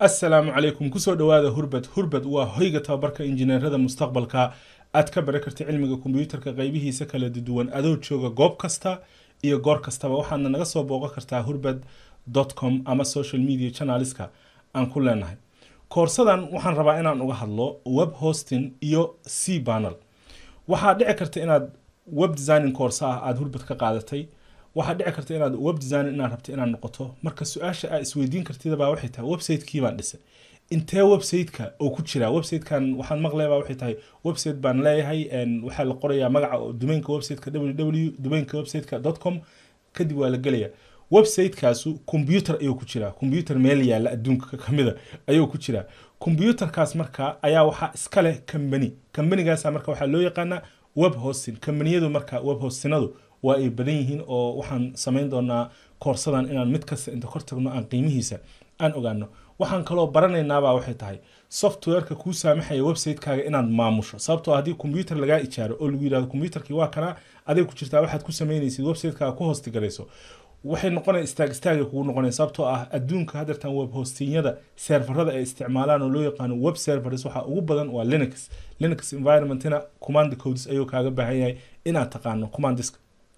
assalaamu calaykum kusoo dhowaada hurbad hurbad waa hoyga tababarka injineerada mustaqbalka aad ka baran karta cilmiga kombiyuutarka qaybihiisa kala duwan adoo jooga goob kasta iyo goor kastaba waxaadna naga soo booqan kartaa hurbad com ama social media channelska aan ku leenahay koorsadan waxaan rabaa inaan uga hadlo web hosting iyo c banel waxaa dhici karta inaad web designing course ah aada hurbad ka qaadatay waxaa dhici karta inaad web design inaad rabta inaad noqoto marka su-aasha aa isweydiin kartidabaa waxay tahay website-kii baan dhisay intee website-ka oo ku jira website-kan waxaan maqlaybaa waxay tahay website baan leeyahay waxaa la qorayaa magaca domainka website-ka www domainka website-ka com kadib waa la gelaya website-kaasu computer ayuu ku jiraa computer meel yaalla adduunka kamida ayuu ku jiraa computerkaas marka ayaa waxaa iska leh company companygaasa marka waxaa loo yaqaanaa web hosting companiyadu marka web hostinadu waa ay badan yihiin oo waxaan samayn doonaa koorsadan inaan mid kasta inta kor tagno aan qiimihiisa aan ogaano waxaan kaloo baranaynaabaa waxay tahay softwareka kuu saamaxaya website-kaaga inaad maamusho sababtoo haddii combyuter lagaa ijaaro oo lagu yirahdo combyuterkii waa kanaa aday ku jirtaa waxaad ku samaynaysid website-kaaga ku hostigarayso waxay noqonaya istaag istaagay kugu noqonaya sababtoo ah adduunka hadeertan web hostinyada serverada ay isticmaalaan oo loo yaqaano web servers waxaa ugu badan waa linux linux environmentina command codes ayuu kaaga baahan yahay inaad taqaano commandiska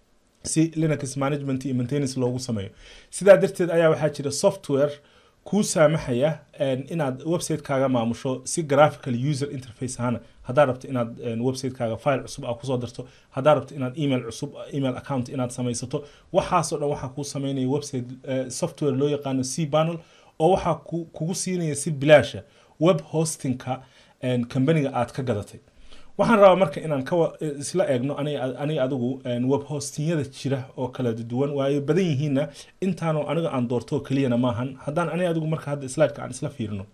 si linux management iyo maintenance loogu sameeyo sidaa darteed ayaa waxaa jira software kuu saamaxaya inaad website-kaaga maamusho si graphical user interface ahana haddaad rabto inaad website-kaaga file cusub aa kusoo darto haddaad rabto inaad email cusub email account inaad samaysato waxaasoo dhan waxaa kuu sameynaya website software loo yaqaano c panel oo waxaa kugu siinaya si bilaasha web hostingka companiga aad ka gadatay waxaan rabaa marka inaan ka isla eegno aniga adigu web hostinyada jira oo kala duwan waayo badan yihiinna intaanu aniga aan doorto keliyana maahan haddaan aniga adigu marka hadda slideka aan isla fiirino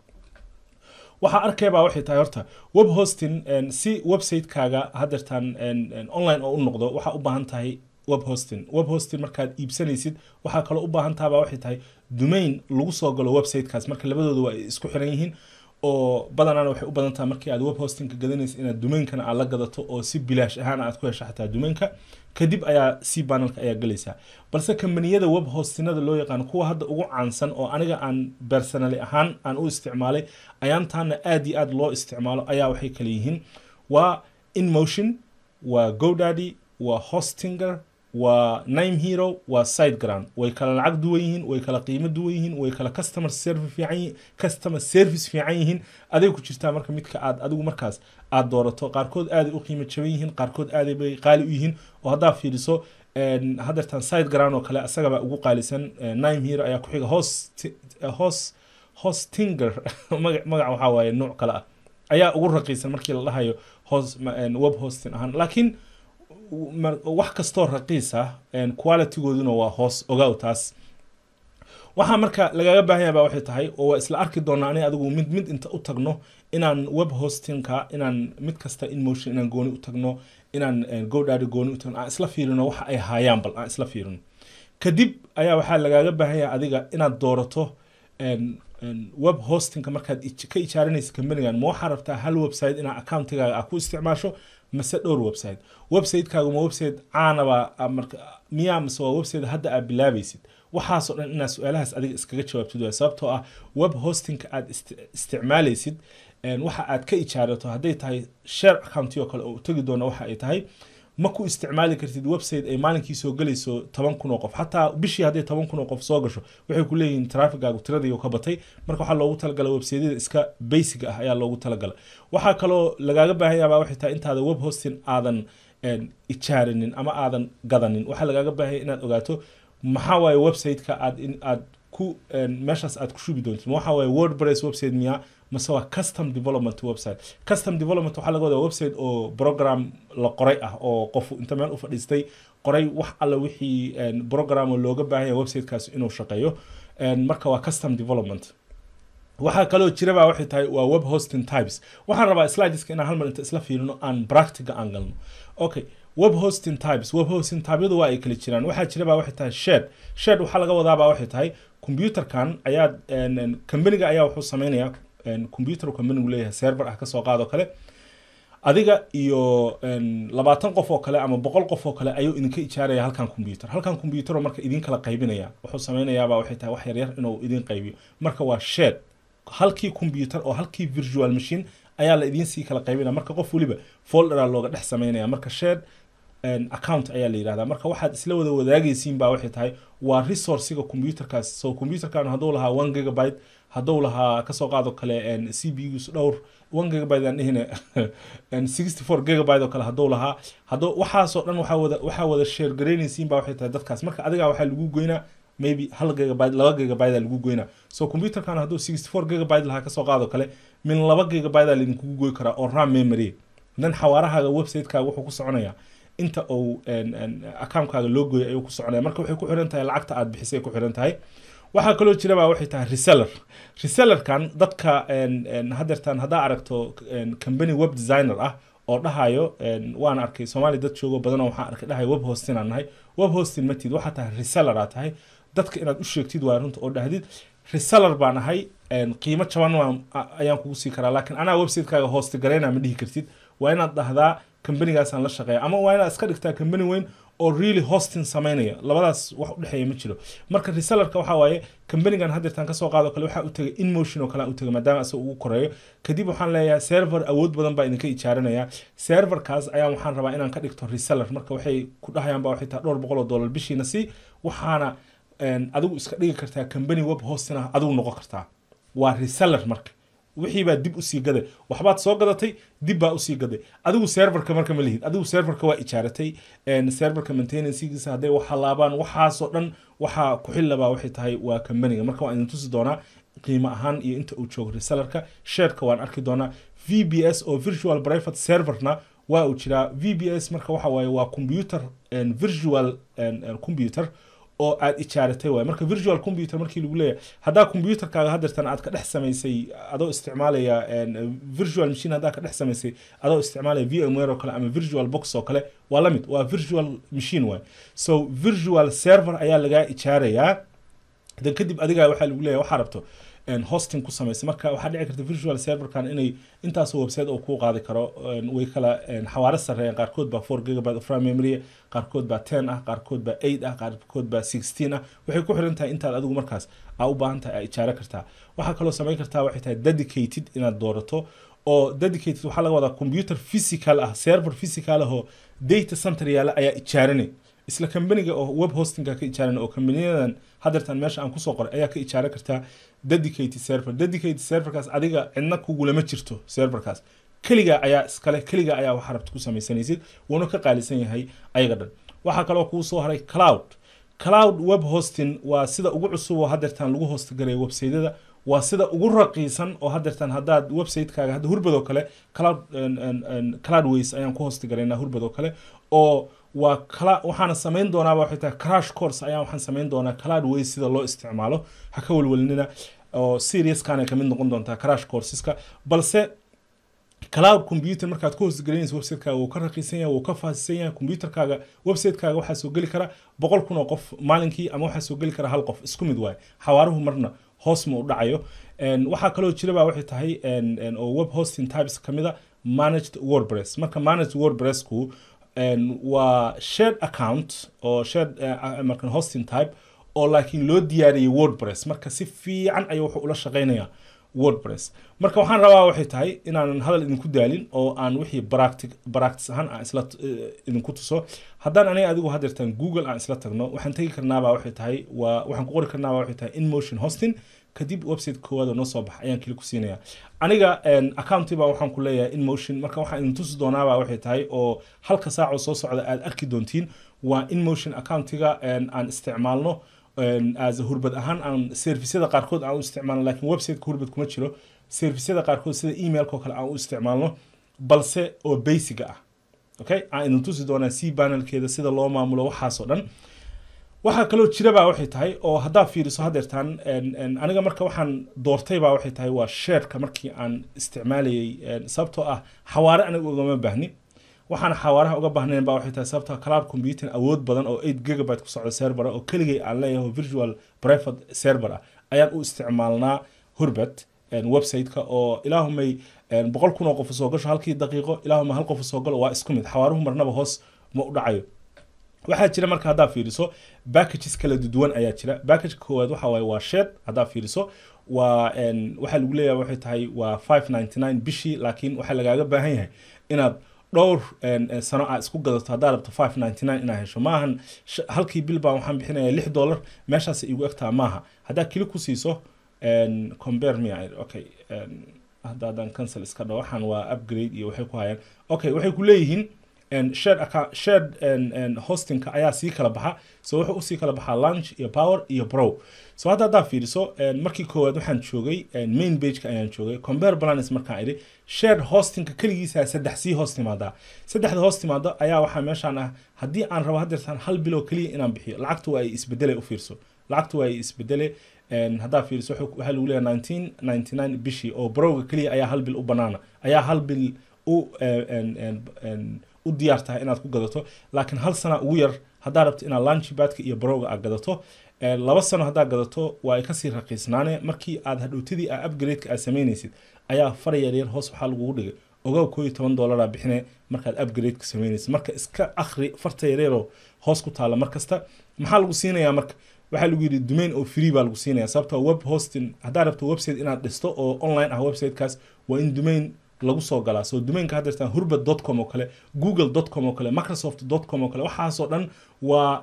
waxaa arkaybaa waxay tahay horta web hosting si website-kaaga hadeertaan online oo u noqdo waxaa u baahan tahay web hosting web hosting markaad iibsanaysid waxaa kaloo u baahan tahabaa waxay tahay domain lagu soo galo website-kaas marka labadooda waa ay isku xiran yihiin oo badanaana waxay u badan tahay markii aad web hostingka gadanaysa inaad domainkana aad la gadato oo si bilaash ahaan aad ku hesha xataa domainka kadib ayaa c panelka ayaa gelaysaa balse kambaniyada web hostinada loo yaqaano kuwa hadda ugu caansan oo aniga aan personally ahaan aan u isticmaalay ayaantaana aad iyo aad loo isticmaalo ayaa waxay kala yihiin waa inmotion waa godaddy waa hostinger waa nime hero waa sideground way kala lacag duwan yihiin way kala qiimo duwan yihiin way kala customer service fiican yihiin customer service fiican yihiin aday ku jirtaa marka midka aad adigu markaas aad doorato qaarkood aaday u qiimo jaban yihiin qaarkood aaday bay qaali u yihiin oo haddaa fiiriso hadeertan sideground oo kale asagaba ugu qaalisan nime hero ayaa ku xiga host host hostinger magac waxaa waaye nooc kale ah ayaa ugu raqiisan markii la dhahayo host web hosting ahaan laakiin wax kastoo raqiis ah qualitygooduna waa hoos ogaaw taas waxaa marka lagaga baahan yahay baa waxay tahay oo waa isla arki doonaa aniga adigu mid mid inta u tagno inaan web hostingka inaan mid kasta inmotion inaan gooni u tagno inaan godaddy gooni u tagno aan isla fiirino waxa ay haayaan bal aan isla fiirino kadib ayaa waxaa lagaaga baahan yahay adiga inaad doorato web hostingka markaad ka ijaarinaysa companigan ma waxaa rabtaa hal website inaad accountigaaga aa ku isticmaasho mase dhowr website website-kaagu ma website caanaba miyaa mase waa website hadda aad bilaabaysid waxaasoo dhan inaad su-aalahaas adiga iskaga jawaabtid waa sababtoo ah web hostingka aad isticmaalaysid waxa aad ka ijaarato hadday tahay share accounti oo kale oo tegi doona waxa ay tahay ma ku isticmaali kartid website ay maalinkii soo gelayso toban kun oo qof xataa bishii hadday toban kun oo qof soo gasho waxay ku leeyihiin trafigaagu tiradii ka batay marka waxaa loogu talagala websiteyada iska basic ah ayaa loogu talagala waxaa kaloo lagaaga baahan yaabaa waxay tahay intaada web hosting aadan ijaarinin ama aadan gadanin waxaa lagaaga baahanya inaad ogaato maxaa waaye website-ka aad aad ku meeshaas aad ku shubi doontid waxaa waaye wordpress website miyaa mase waa custom development website custom development waxaa laga wadaa website oo program la qoray ah oo qof inta meel u fadhiistay qoray wax alla wixii program oo looga baahanya websitekaas inuu shaqeeyo marka waa custom development waxaa kaloo jiraba waxay tahay waa web hosting types waxaan rabaa slideska inaan hal mar inta isla fiirino aan practiga aan galno okay web hosting types web hosting typeyadu waa ay kala jiraan waxaa jiraba waxay tahay shed shed waxaa laga wadaaba waxay tahay computerkan ayaa companiga ayaa wuxuu sameynayaa computer companigu leeyahay server ah kasoo qaado kale adiga iyo labaatan qof oo kale ama boqol qof oo kale ayuu idinka ijaaraya halkan computer halkan computer marka idin kala qaybinaya wuxuu sameynayaaba waxay tahay wax yaryar inuu idin qaybiyo marka waa shed halkii computer oo halkii virtual machine ayaa la idiin sii kala qaybinaya marka qof weliba folderaa looga dhex sameynaya marka shared account ayaa la yidhahdaa marka waxaad isla wada wadaagaysiin baa waxay tahay waa resourciga computerkaas so computerkan hadduu lahaa one gigabyte hadduu lahaa kasoo qaado kale c b us dhowr one gigabyte aan dhihine sixty four gigabyte oo kale hadduu lahaa hadduu waxaasoo dhan waxaa wada waxaa wada share garaynaysiin baa waxay tahay dadkaas marka adigaa waxaa lagu goynaa maybe hal gigabyte laba gigabyte aa lagu goynaa so computerkan hadduu sixty four gigabyte lahaa kasoo qaado kale min laba gigabyte aa laidinkugu goy karaa oo ram memory dan xawaarahaaga websitekaga wuxuu ku soconayaa inta uu account-kaaga loo gooyay ayuu ku soconaya marka waxay ku xiran tahay lacagta aad bixisay ku xiran tahay waxaa kaloo jira baa waxay tahay reseller resellerkan dadka hadeertan haddaa aragto company web designer ah oo dhahayo waan arkay soomaali dad joogo badan oo waxaan arkay dhahayo web hosting aan nahay web hosting matid waxaa tahay reseller aa tahay dadka inaad u sheegtid waa runta oo dhahdid reseller baan ahay qiimo jaban waan ayaan kugu sii karaa laakiin anaa website-kaaga hosti garayna ma dhihi kartid waa inaad dhahdaa kambanigaasaan la shaqeeya ama waa inaad iska dhigtaa kambani weyn oo really hosting sameynaya labadaas wax udhexeeya ma jiro marka resellerka waxaa waaye kambanigan hadeertaan kasoo qaado kale waxaa u tegay inmotion oo kale aan u tegay maadaama isaga ugu koreeyo kadib waxaan leeyahay server awood badan baa idinka ijaaranaya serverkaas ayaan waxaan rabaa inaan ka dhigto reseller marka waxay ku dhahayaan ba waxay tahay dhowr boqol oo dollar bishiina si waxaana adigu iska dhigi kartaa kambani web hosting ah adigu noqon kartaa waa reseller marka wixii baa dib usii gaday waxbaad soo gadatay dib baa usii gaday adigu serverka marka ma lihid adigu serverka waa ijaaratay serverka maintenancegiisa hadday wax halaabaan waxaasoo dhan waxaa ku xillabaa waxay tahay waa kambaniga marka waan idin tusi doonaa qiimo ahaan iyo inta uu joogo resellerka shareka waan arki doonaa v b s oo virtual private serverna waa uu jiraa v b s marka waxa waaye waa computer virtual computer oo aad ijaaratay waay marka virtual computer markii lagu leeyahay haddaa computerkaaga hadeertan aad ka dhex samaysay adoo isticmaalaya virtual machine haddaa ka dhex samaysay adoo isticmaalaya vmware oo kale ama virtual box oo kale waa la mid waa virtual machine waay so virtual server ayaa lagaa ijaarayaa dan kadib adigaa waxaa lagu leeyahay waxaa rabto hosting ku samaysa marka waxaa dhici karta virtual serverkan inay intaasoo website oo kuu qaadi karo way kala xawaaro sareeyaan qaarkood baa four gigabyte of ram memory qaarkood baa ten ah qaarkood baa eight ah qaarkood baa sixteen ah waxay ku xiran tahay intaad adigu markaas aa u baahan tahay aa ijaaro kartaa waxaa kaloo samayn kartaa waxay tahay dedicated inaad doorato oo dedicated waxaa laga wadaa computer physical ah server physical ah oo data center yaala ayaa ijaaranay isla kambaniga oo web hostingka ka ijaaran oo kambaniyadan hadeertan meesha aan kusoo qoray ayaa ka ijaaran kartaa dedicated server dedicated serverkaas adiga cidna kugulama jirto serverkaas keligaa ayaa iskale keligaa ayaa waxa rabta ku samaysanaysid wuuna ka qaalisan yahay ayaga dhan waxaa kaloo kuu soo haray cloud cloud web hosting waa sida ugu cusub oo hadeertan lagu hostgaray websaydyada waa sida ugu raqiisan oo hadeertan haddaad websitekaga hadda hurbad oo kale cloud cloudways ayaan ku hostgaraynaa hurbad oo kale oo waa kala waxaana samayn doonaaba waxay tahay crash course ayaan waxaan samayn doonaa cloudways sida loo isticmaalo ha ka welwelnina oo seriouskana kamid noqon doontaa crash courseska balse cloud computer markaad ku hostgelinaysa websitekaaga wuu ka raqiisan yahay wuu ka faasisan yahay computerkaaga websitekaaga waxaa soo geli kara boqol kun oo qof maalinkii ama waxaa soo geli kara hal qof isku mid waaye xawaaruhu marna hoos ma u dhacayo waxaa kaloo jiraba waxay tahay oo web hosting types kamid a managed wordpress marka managed wordpressku waa shared account oo shared markan hosting type oo laakiin loo diyaariyey wordpress marka si fiican ayuu wuxuu ula shaqeynayaa wordpress marka waxaan rabaa waxay tahay inaanan hadal idinku daalin oo aan wixii practic practice ahaan aan isla idinku tuso haddaan aniga adigu hadeertaan google aan isla tagno waxaan tegi karnaabaa waxay tahay waa waxaan ku qori karnaabaa waxay tahay inmotion hosting kadib website koowaad oo noo soo baxa ayaan kili ku siinaya aniga accounti baa waxaan ku leeyahay inmotion marka waxaan idin tusi doonaabaa waxay tahay oo halka saac oo soo socda aad arki doontiin waa inmotion accountiga aan isticmaalno as hurbad ahaan aan servisyada qaarkood aan u isticmaalno laakiin websiteka hurbad kuma jiro servisyada qaarkood sida emailka oo kale aan u isticmaalno balse oo basiga ah okay aan idin tusi doonaa c panelkeeda sida loo maamulo waxaasoo dhan waxaa kaloo jirabaa waxay tahay oo haddaa fiiriso hadeertaan aniga marka waxaan doortaybaa waxay tahay waa shareka markii aan isticmaalayay sababtoo ah xawaare aniga ugama baahni waxaan xawaaraha uga baahnayn baa waxay tahay sababta cloud computing awood badan oo 8 gigabyte ku socda server oo keligay aan leeyahay virtual private server ah ayaan u isticmaalnaa hurbet website-ka oo ilaahumay boqol kun oo qof soo gasho halkii daqiiqo ilaahuma hal qof soo galo waa isku mid xawaaruhu marnaba hoos ma u dhacayo waxaa jira marka haddaa fiiriso packages kala duwan ayaa jira package koowaad waxa waaye waa shed haddaa fiiriso waa waxaa lagu leeyahay waxay tahay waa five ninety nine bishii laakiin waxaa lagaaga baahan yahay inaad dhowr sano aa isku gadato haddaa rabto five ninety nine inaad hesho maahan halkii bil baan waxaan bixinaya lix dollar meeshaas igu egtaa maaha haddaa kili ku siiso compare me okay hadda haddaan cancel iska dhaho waxaan waa upgrade iyo waxay ku hayaan okay waxay ku leeyihiin shared account shared hostingka ayaa sii kala baxa so wuxuu usii kala baxaa lunch iyo power iyo pro so hadda haddaa fiiriso markii koowaad waxaan joogay main pageka ayaan joogay compare balance markaan idhi shared hostingka keligiisa saddex sii hoos timaadaa saddexda hoos timaada ayaa waxaa meeshaan ah haddii aan rabo hadeertaan hal biloo keliya inaan bixiyo lacagtu waa ay isbedele u fiirso lacagtu waa ay isbedele haddaa fiiriso waxaa lagu leeyahay nineteen ninety nine bishii oo browga keliya ayaa hal bil u banaana ayaa hal bil u u diyaar tahay inaad ku gadato laakiin hal sana ugu yar haddaa rabto inaad lunchbadka iyo browga aad gadato laba sano haddaad gadato waa ay kasii raqiisnaane markii aad hadhowtadii aa upgradeka aad samaynaysid ayaa far yaryar hoos waxaa lagugu dhigay ogow koo iyo toban dollaraa bixine markaad upgradeka samaynaysid marka iska akhri farta yaryaroo hoos ku taala mar kasta maxaa lagu siinayaa marka waxaa lagu yidhi domain oo free baa lagu siinaya sababtoo web hosting haddaa rabto website inaad dhisto oo online ah websitekaas waa in domain lagu soo galaa so domainka haddeertaan hurbad dot com oo kale google dot com oo kale microsoft dot com oo kale waxaasoo dhan waa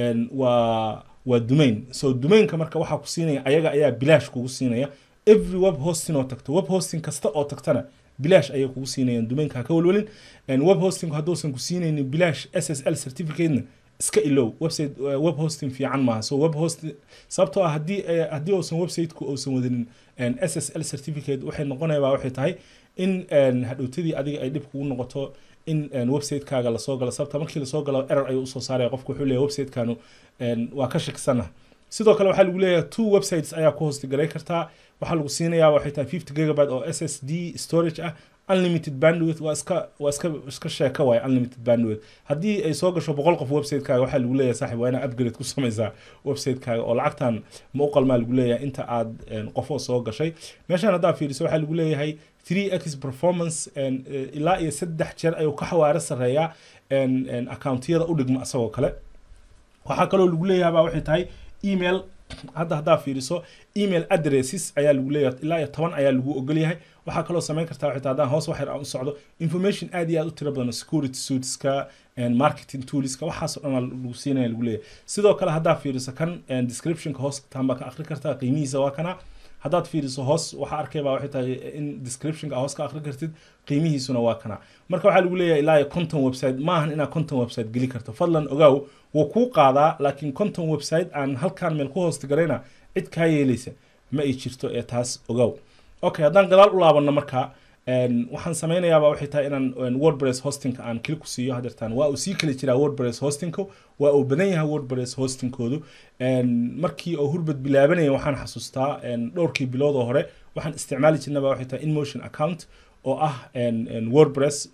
waa waa domain so domainka marka waxaa ku siinaya ayaga ayaa bilaash kugu siinaya every web hosting oo tagto web hosting kasta oo tagtana bilaash ayay kugu siinayaan domainka ha ka walwalin web hosting hadduusan ku siinaynin bilaash s s l certificatena iska ilow website web hosting fiican maaha so web hosting sababtoo ah haddii haddii uusan websiteku uusan wadanin s s l certificate waxay noqonayabaa waxay tahay in hadhowtadii adiga ay dhib kugu noqoto in websitekaaga lasoo galo sababta markii lasoo galo error ayuu usoo saaraya qofku wuxuu leeyahay websitekaanu waa ka shakisana sidoo kale waxaa lagu leeyahay two websites ayaa ku hostigalay kartaa waxaa lagu siinayaa waxay tahay fifty gigabyte oo s s d storage ah unlimited bandwidth waa iska waa iska iska sheeka waay unlimited bandwidth haddii ay soo gasho boqol qof websitekaaga waxaa lagu leeyahay saaxib waa inaa upgrade ku samaysaa websitekaaga oo lacagtan ma u qalmaa lagu leeyahay inta aad qofoo soo gashay meeshaan haddaa fiiriso waxaa lagu leeyahay three x performance ilaa iyo saddex jeer ayuu ka xawaaro sareeyaa accountiyada u dhigma isagoo kale waxaa kaloo lagu leeyahay baa waxay tahay email hadda haddaa fiiriso email addresses ayaa lagu leeyahay ilaa iyo toban ayaa lagu ogolyahay waxaa kaloo samayn kartaa waxay tahay haddaan hoos wax yar aan u socdo information aad iyo aad u tiro badan security suiteska marketing toolska waxaasoo dhan lagu siinaya lagu leeyahay sidoo kale haddaa fiiriso kan descriptionka hoos taan baa ka akhri kartaa qiimihiisa waa kana haddaad fiiriso hoos waxaa arkay baa waxay tahay in descriptionka hoos ka akhri kartid qiimihiisuna waa kana marka waxaa lagu leeyahay ilaa iyo content website maahan inaad content website geli karto fadlan ogaaw wuu kuu qaadaa laakiin content website aan halkaan meel ku hoosti garayna cid kaa yeelaysa ma ay jirto ee taas ogaaw okay haddaan gadaal u laabanno marka waxaan samaynayaaba waxay tahay inaan wordpress hostingka aan kili ku siiyo hadeertaan waa uu sii kala jiraa wordpress hostingka waa uu badan yahay wordpress hostingkoodu markii oo hurbad bilaabanaya waxaan xasuustaa dhowrkii bilood oo hore waxaan isticmaali jirnaba waxay tahay inmotion account oo ah wordpress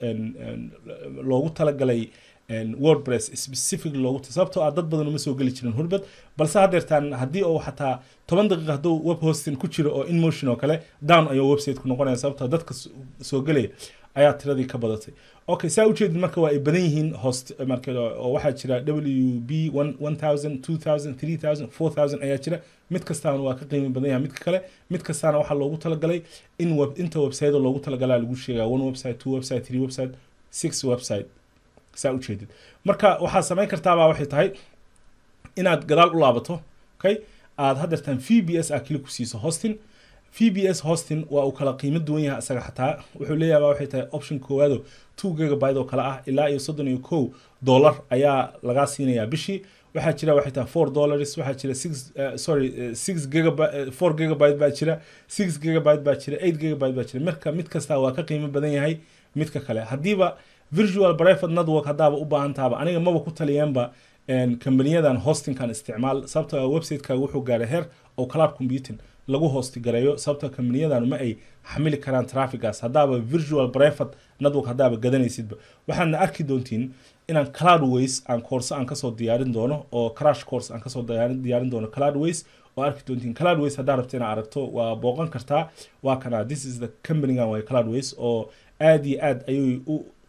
loogu talagalay wordpress specific loogu sababtoo ah dad badan uma soo geli jirin hurbad balse hadeertaan haddii uu xataa toban daqiiqa hadduu web hosting ku jiro oo inmotion oo kale down ayuu website ku noqonaya sababtoo dadka soo gelaya ayaa tiradii ka badatay okay saa ujeedid marka waa ay badan yihiin host marka oo waxaa jira w b one thousand two thousand three thousand four thousand ayaa jira mid kastaana waa ka qiimi badan yahay midka kale mid kastaana waxaa loogu talagalay in web inta website loogu talagalaa lagu sheegaa one website two website three website six website saa ujeedid marka waxaad samayn kartaabaa waxay tahay inaad gadaal u laabato okay aad hadeertaan v b s aa kili ku siiso hosting v b s hosting waa uu kala qiimo duwan yahay isaga xataa wuxuu leeyahay waxay tahay option koowaado two gigabyte oo kale ah ilaa iyo soddon iyo kow dollar ayaa lagaa siinayaa bishii waxaa jira waxay tahay four dollars waxaa jira six uh, sorry uh, six gigabyte four gigabyte baa jira six gigabyte baa jira eight gigabyte baa jira marka mid kasta waa ka qiimo badan yahay midka kale haddiiba virtual private network haddaaba u baahan tahaba aniga maba ku taliyeenba kambaniyadan hostingkan isticmaal sababtoo websitekaga wuxuu gaaray heer oo cloud computing lagu hosti gareeyo sababtoo kambaniyadan ma ay xamili karaan trafficaas haddaaba virtual private network haddaaba gadanaysidba waxaadna arki doontiin inaan cloudways aan course aan kasoo diyaarin doono oo crash course aan kasoo diyaarin doono cloudways oo arki doontiin cloudways haddaa rabta inaad aragto waa booqan kartaa waa kana this is the companygan way cloudways oo aad iyo aad ayay u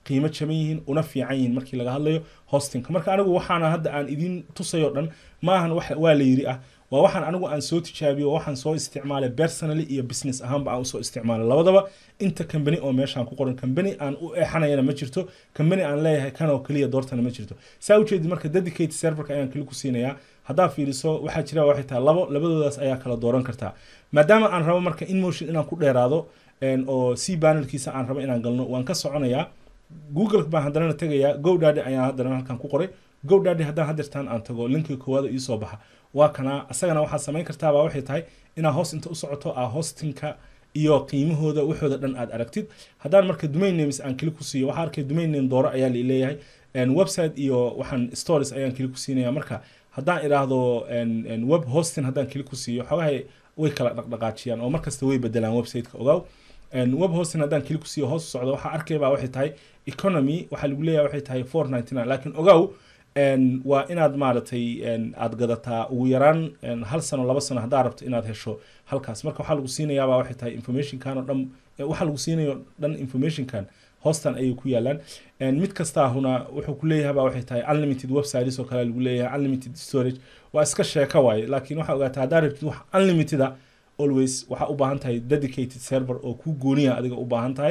qiimo jaban yihiin una fiican yihiin markii laga hadlayo hostingka marka anigu waxaana hadda aan idin tusayo dhan maahan wax waa la yiri ah waa waxaan anigu aan soo tijaabiyo waxaan soo isticmaalay personally iyo business ahaanba aan usoo isticmaalay labadaba inta company oo meeshaan ku qoran company aan u eexanayana ma jirto company aan leeyahay kan oo keliya doortana ma jirto saa ujeedi marka dedicated serverka ayaan keli ku siinayaa haddaa fiiriso waxaa jira waxay tahay labo labadoodaas ayaa kala dooran kartaa maadaama aan rabo marka inmotion inaan ku dheeraado oo c panelkiisa aan rabo inaan galno waan ka soconayaa google baan haddana tegayaa godaddy ayaan haddana halkan ku qoray godaddy haddaan hadeertaan aan tago linkii koowaada iisoo baxa waa kana asagana waxaad samayn kartaabaa waxay tahay inaad hoos inta u socoto aa hostingka iyo qiimahooda waxooda dhan aad aragtid haddaan marka domain names aan kili ku siiyo waxaa arkay domain name dooro ayaa leeyahay website iyo waxaan stories ayaan kili ku siinaya marka haddaan idhaahdo web hosting haddaan kili ku siiyo xogahay way kala dhaqdhaqaajiyaan oo markasta way bedelaan websiteka ogaaw web hosting haddaan kili ku siiyo hoos u socdo waxaa arkaybaa waxay tahay economy waxaa lagu leeyahay waxay tahay four ninety nine laakiin ogaaw waa inaad maaragtay aad gadataa ugu yaraan hal sano laba sano haddaa rabto inaad hesho halkaas marka waxaa lagu siinayaaba waxay tahay informationkan oo dhan waxaa lagu siinayo dhan informationkan hoostan ayay ku yaalaan mid kastaahuna wuxuu ku leeyahaba waxay tahay unlimited websites oo kale lagu leeyahay unlimited storage waa iska sheeko waaye laakiin waxaa ogaataa haddaa rabtid wax unlimited a always waxaa u baahan tahay dedicated server oo ku gooniya adiga u baahan tahay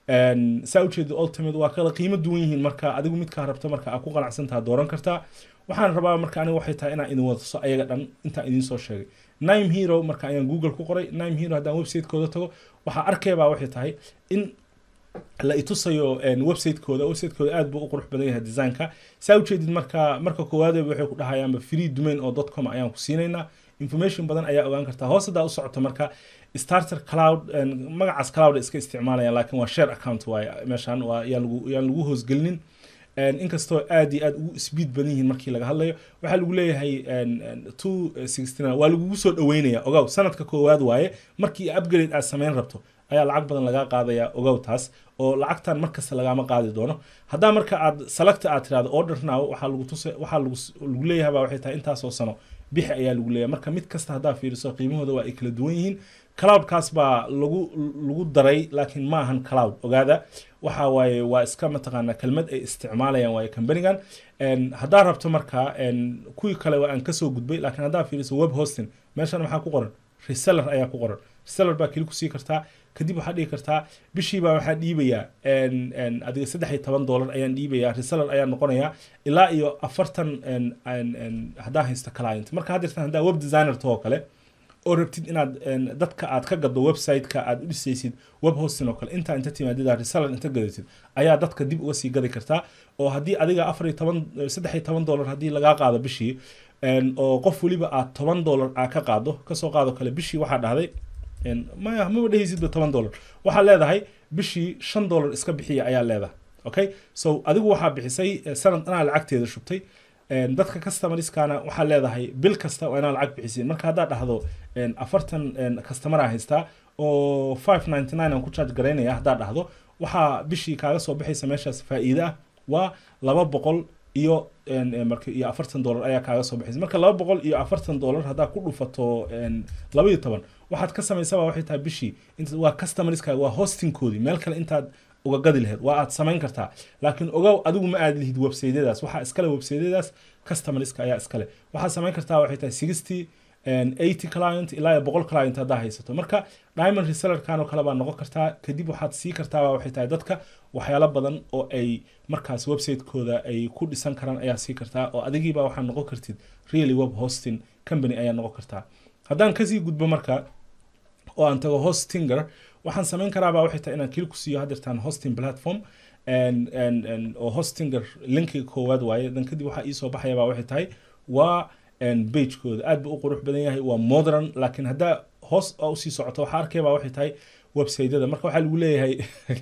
saa ujeeda ultimate waa kala qiimo duwan yihiin marka adigu midkaa rabto marka aad ku qanacsantaha dooran kartaa waxaan rabaa marka aniga waxay tahay inaan idin wadaso ayaga dhan intaan idin soo sheegay nime hero marka ayaan google ku qoray nime hero haddaan websitekooda tago waxaa arkaybaa waxay tahay in la itusayo websitekooda websitekooda aad buu u qurux badan yahay designka saa ujeedid marka marka koowaadeba waxay ku dhahayaanba free domain oo dot com ayaan ku siinaynaa information badan ayaa ogaan kartaa hoos haddaa u socoto marka starter cloud magacaas cloud iska isticmaalayaan laakiin waa share account waaye meeshaan waa yaan lagu yaan lagu hoosgelinin inkastoo aad iyo aad ugu speed badan yihiin markii laga hadlayo waxaa lagu leeyahay two sixty nine waa lagugu soo dhaweynaya ogow sanadka koowaad waaye markii upgrade aad samayn rabto ayaa lacag badan lagaa qaadaya ogow taas oo lacagtan markasta lagaama qaadi doono haddaa marka aad selecta aad tirahdo order now waxaa lagu tus waxaa lagu lagu leeyahay baa waxay tahay intaasoo sano bixi ayaa lagu leeyahay marka mid kasta haddaa fiiriso qiimahooda waa ay kala duwan yihiin cloudkaas baa lagu lagu daray laakiin ma ahan cloud ogaada waxa waaye waa iska mataqaanaa kelmad ay isticmaalayaan waaye companigan haddaa rabto marka kuwii kale waa aan kasoo gudbay laakiin haddaa fiiriso web hosting meeshan maxaa ku qoran reseller ayaa ku qoran reseller baa keli kusii kartaa kadib waxaad dhigi kartaa bishiibaa waxaa dhiibayaa adiga saddex iyo toban dollar ayaan dhiibayaa reseller ayaa noqonayaa ilaa iyo afartan haddaa haysto client marka haddeertan haddaa web designer too kale oo rabtid inaad dadka aad ka gaddo website-ka aad u dhisaysid web hosting oo kale intaa inta timaadida reseller inta gadatid ayaa dadka dib uga sii gadi kartaa oo haddii adiga afar iyo toban saddex iyo toban dollar haddii lagaa qaado bishii oo qof weliba aad toban dollar aa ka qaado kasoo qaado kale bishii waxaa dhahday maya maba dhehaysidba toban dollar waxaa leedahay bishii shan dollar iska bixiya ayaa leedahay okay so adigu waxaa bixisay sanad anaa lacagteeda shubtay dadka customerskana waxaa leedahay bil kasta waa inaa lacag bixisiin marka haddaa dhahdo afartan customer aa haystaa oo five ninety nine aan ku charge garaynaya haddaa dhahdo waxaa bishii kaaga soo baxaysa meeshaas faa'iide ah waa laba boqol iyo marka iyo afartan dollar ayaa kaaga soo baxaysa marka laba boqol iyo afartan dollar haddaa ku dhufato laba iyo toban waxaad ka samaysaba waxay tahay bishii waa customerskaaga waa hostingkoodii meel kale intaad uga gadi laheyd waa aad samayn kartaa laakiin ogow adigu ma aad lihid websaydyadaas waxaa iskale websaydyadaas customerska ayaa iskale waxaad samayn kartaa waxay tahay sixty eighty client ilaa iyo boqol client haddaa haysato marka diamond resellerkan oo kale baa noqon kartaa kadib waxaad sii kartaa waxay tahay dadka waxyaalo badan oo ay markaas website-kooda ay ku dhisan karaan ayaa sii kartaa oo adigiiba waxaa noqon kartid really web hosting company ayaa noqon kartaa haddaan kasii gudbo marka oo aan tago hostinger waxaan samayn karaabaa waxay tahay inaan kili ku siiyo hadeertaan hosting platform oo hostinger linkiga koowaad waaye dan kadib waxaa iisoo baxayabaa waxay tahay waa bagekooda aad buu u qurux badan yahay waa modern laakiin haddaa hoos usii socoto waxaa arkaybaa waxay tahay websiteyada marka waxaa lagu leeyahay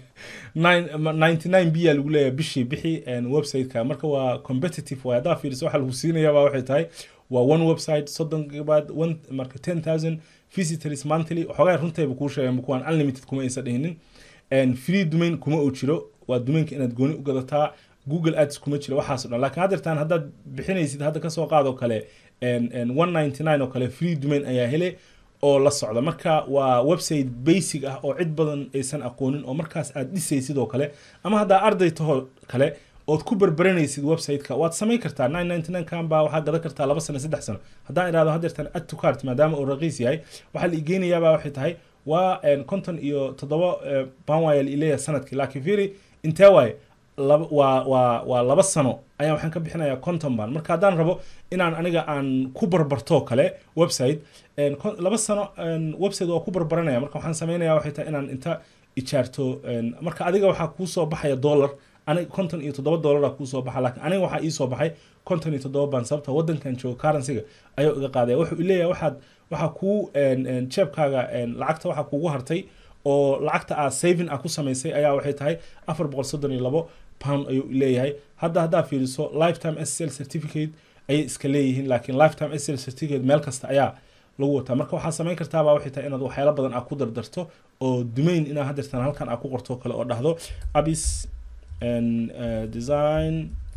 ninety nine b aa lagu leeyahay bishii bixi websiteka marka waa competitive waay haddaa fiiriso waxaa lagu siinayaabaa waxay tahay waa one website soddon gigabyte one marka ten thousand visitors monthly waxoogaa runtayba kuu sheegay kuwaan unlimited kuma aysan dhihinin free domain kuma uu jiro waa domainka inaad gooni u gadataa google ads kuma jiro waxaas dhan laakiin haddeertaan haddaad bixinaysid hadda kasoo qaadoo kale one ninety nine oo kale free domain ayaa hele oo la socda marka waa website basic ah oo cid badan aysan aqoonin oo markaas aad dhisaysid oo kale ama haddaa arday tahoo kale ood ku berberanaysid website-ka waad samayn kartaa nine ninety nine kan baa waxaa gadan kartaa laba sano saddex sano haddaan idhahdo hadeertan add to cart maadaama uu raqiis yahay waxaa la igeynayaabaa waxay tahay waa konton iyo toddoba baan waaya la ileeyahay sanadkii laakiin fiiri intee waaye laba waa waa waa laba sano ayaa waxaan ka bixinayaa conton baan marka haddaan rabo inaan aniga aan ku barbarto kale website laba sano website waa ku barbaranaya marka waxaan sameynaya waxay tahay inaan inta ijaarto marka adiga waxaa kuusoo baxaya dollar aniga konton iyo toddoba dollara kuusoo baxa laakiin aniga waxaa iisoo baxay konton iyo toddoba baan sababta waddankan jooga currencyga ayuu iga qaadaya wuxuu leeyahay waxaad waxaa kuu jeebkaaga lacagta waxaa kuugu hartay oo lacagta aad saving ah ku samaysay ayaa waxay tahay afar boqol soddon iyo labo pound ayuu leeyahay hadda haddaa fiiriso lifetime sl certificate ayay iska leeyihiin laakiin lifetime sl certificate meel kasta ayaa lagu wataa marka waxaa samayn kartaabaa waxay tahay inaad waxyaalo badan aad ku dardarto oo dumayn inaa hadeertan halkan aad ku qorto kale oo dhahdo abis design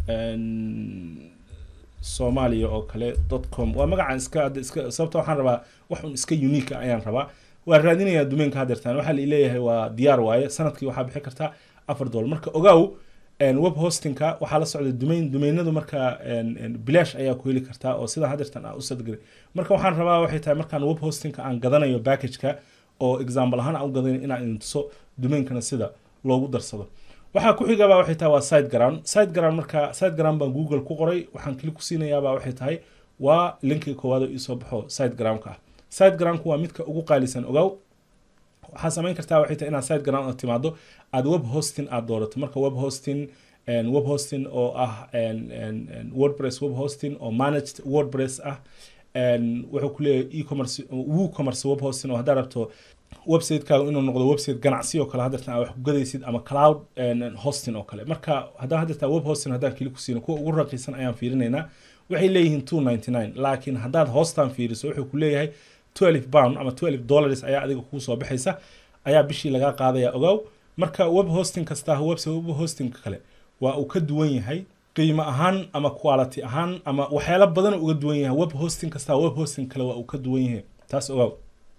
soomaaliya oo kale dot com waa magacaan iska iska sababta waxaan rabaa wax un iska unique ayaan rabaa waa raadinayaa dumaynka hadeertan waxaa la leeyahay waa diyaar waaye sanadkii waxaa bixi kartaa afar dolar marka ogaaw web hostingka waxaa la socda dumayn dumaynadu marka bilaash ayaa ku heli kartaa oo sidaa hadeertan aa u sadgelay marka waxaan rabaa waxay tahay markaan web hostingka aan gadanayo packageka oo example ahaan aan u gadanayo inaan idin tuso dumeynkana sida loogu darsado waxaa ku xigaba waxay tahay waa site ground site ground marka site ground baan google ku qoray waxaan kili ku siinayaaba waxay tahay waa linkiga koowaad oo iisoo baxo site groundka ah site groundku waa midka ugu qaalisan ogaaw waxaa samayn kartaa waxay tahay inaad site ground timaado aad web hosting aad doorato marka web hosting web hosting oo ah wordpress web hosting oo managed wordpress ah wuxuu ku leeyahay e-commerce woocommerce web hosting oo haddaa rabto websitekaga inuu noqdo website ganacsi oo kale hadeertan wax ku gadaysid ama cloud hosting oo kale marka haddaan hadeertaa web hosting haddaan kili ku siino kuwa ugu raqiisan ayaan fiirinaynaa waxay leeyihiin two ninety nine laakiin haddaad hoostan fiiriso wuxuu ku leeyahay twelve pound ama twelve dollars ayaa adiga kuu soo baxaysa ayaa bishii lagaa qaadaya ogaaw marka web hosting kasta website web hosting kale waa uu ka duwan yahay qiimo ahaan ama quality ahaan ama waxyaalo badan uga duwan yahay web hosting kasta web hosting kale waa uu ka duwan yahay taas ogaaw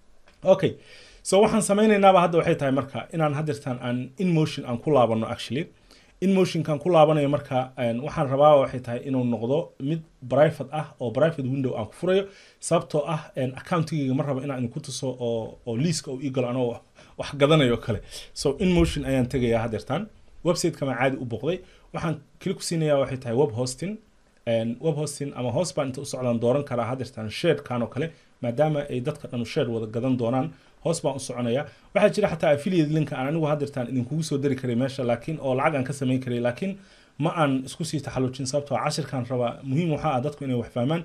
okay so waxaan sameynaynaaba hadda waxay tahay marka inaan hadeertaan aan inmotion aan ku laabano actually inmotionkan ku laabanayo marka waxaan rabaa waxay tahay inuu noqdo mid private ah oo private window aan ku furayo sababtoo ah accountigayga ma rabo inaan idinku tuso oo oo liiska uu igalo anoo wax gadanayo kale so inmotion ayaan tegayaa hadeertaan website-kama caadi u boqday waxaan kili ku siinayaa waxay tahay web hosting web hosting ama hoos baan inta u socdaan dooran karaa hadeertaan sharekan oo kale maadaama ay dadka dhanu share wada gadan doonaan hoos baan u soconaya waxaa jira xataa affiliate linka aan anigu hadeertaan idinkugu soo dari karay meesha laakiin oo lacag aan ka samayn karay laakiin ma aan isku sii taxallujin sababtoo cashirkan rabaa muhiim waxaa ah dadku inay wax fahmaan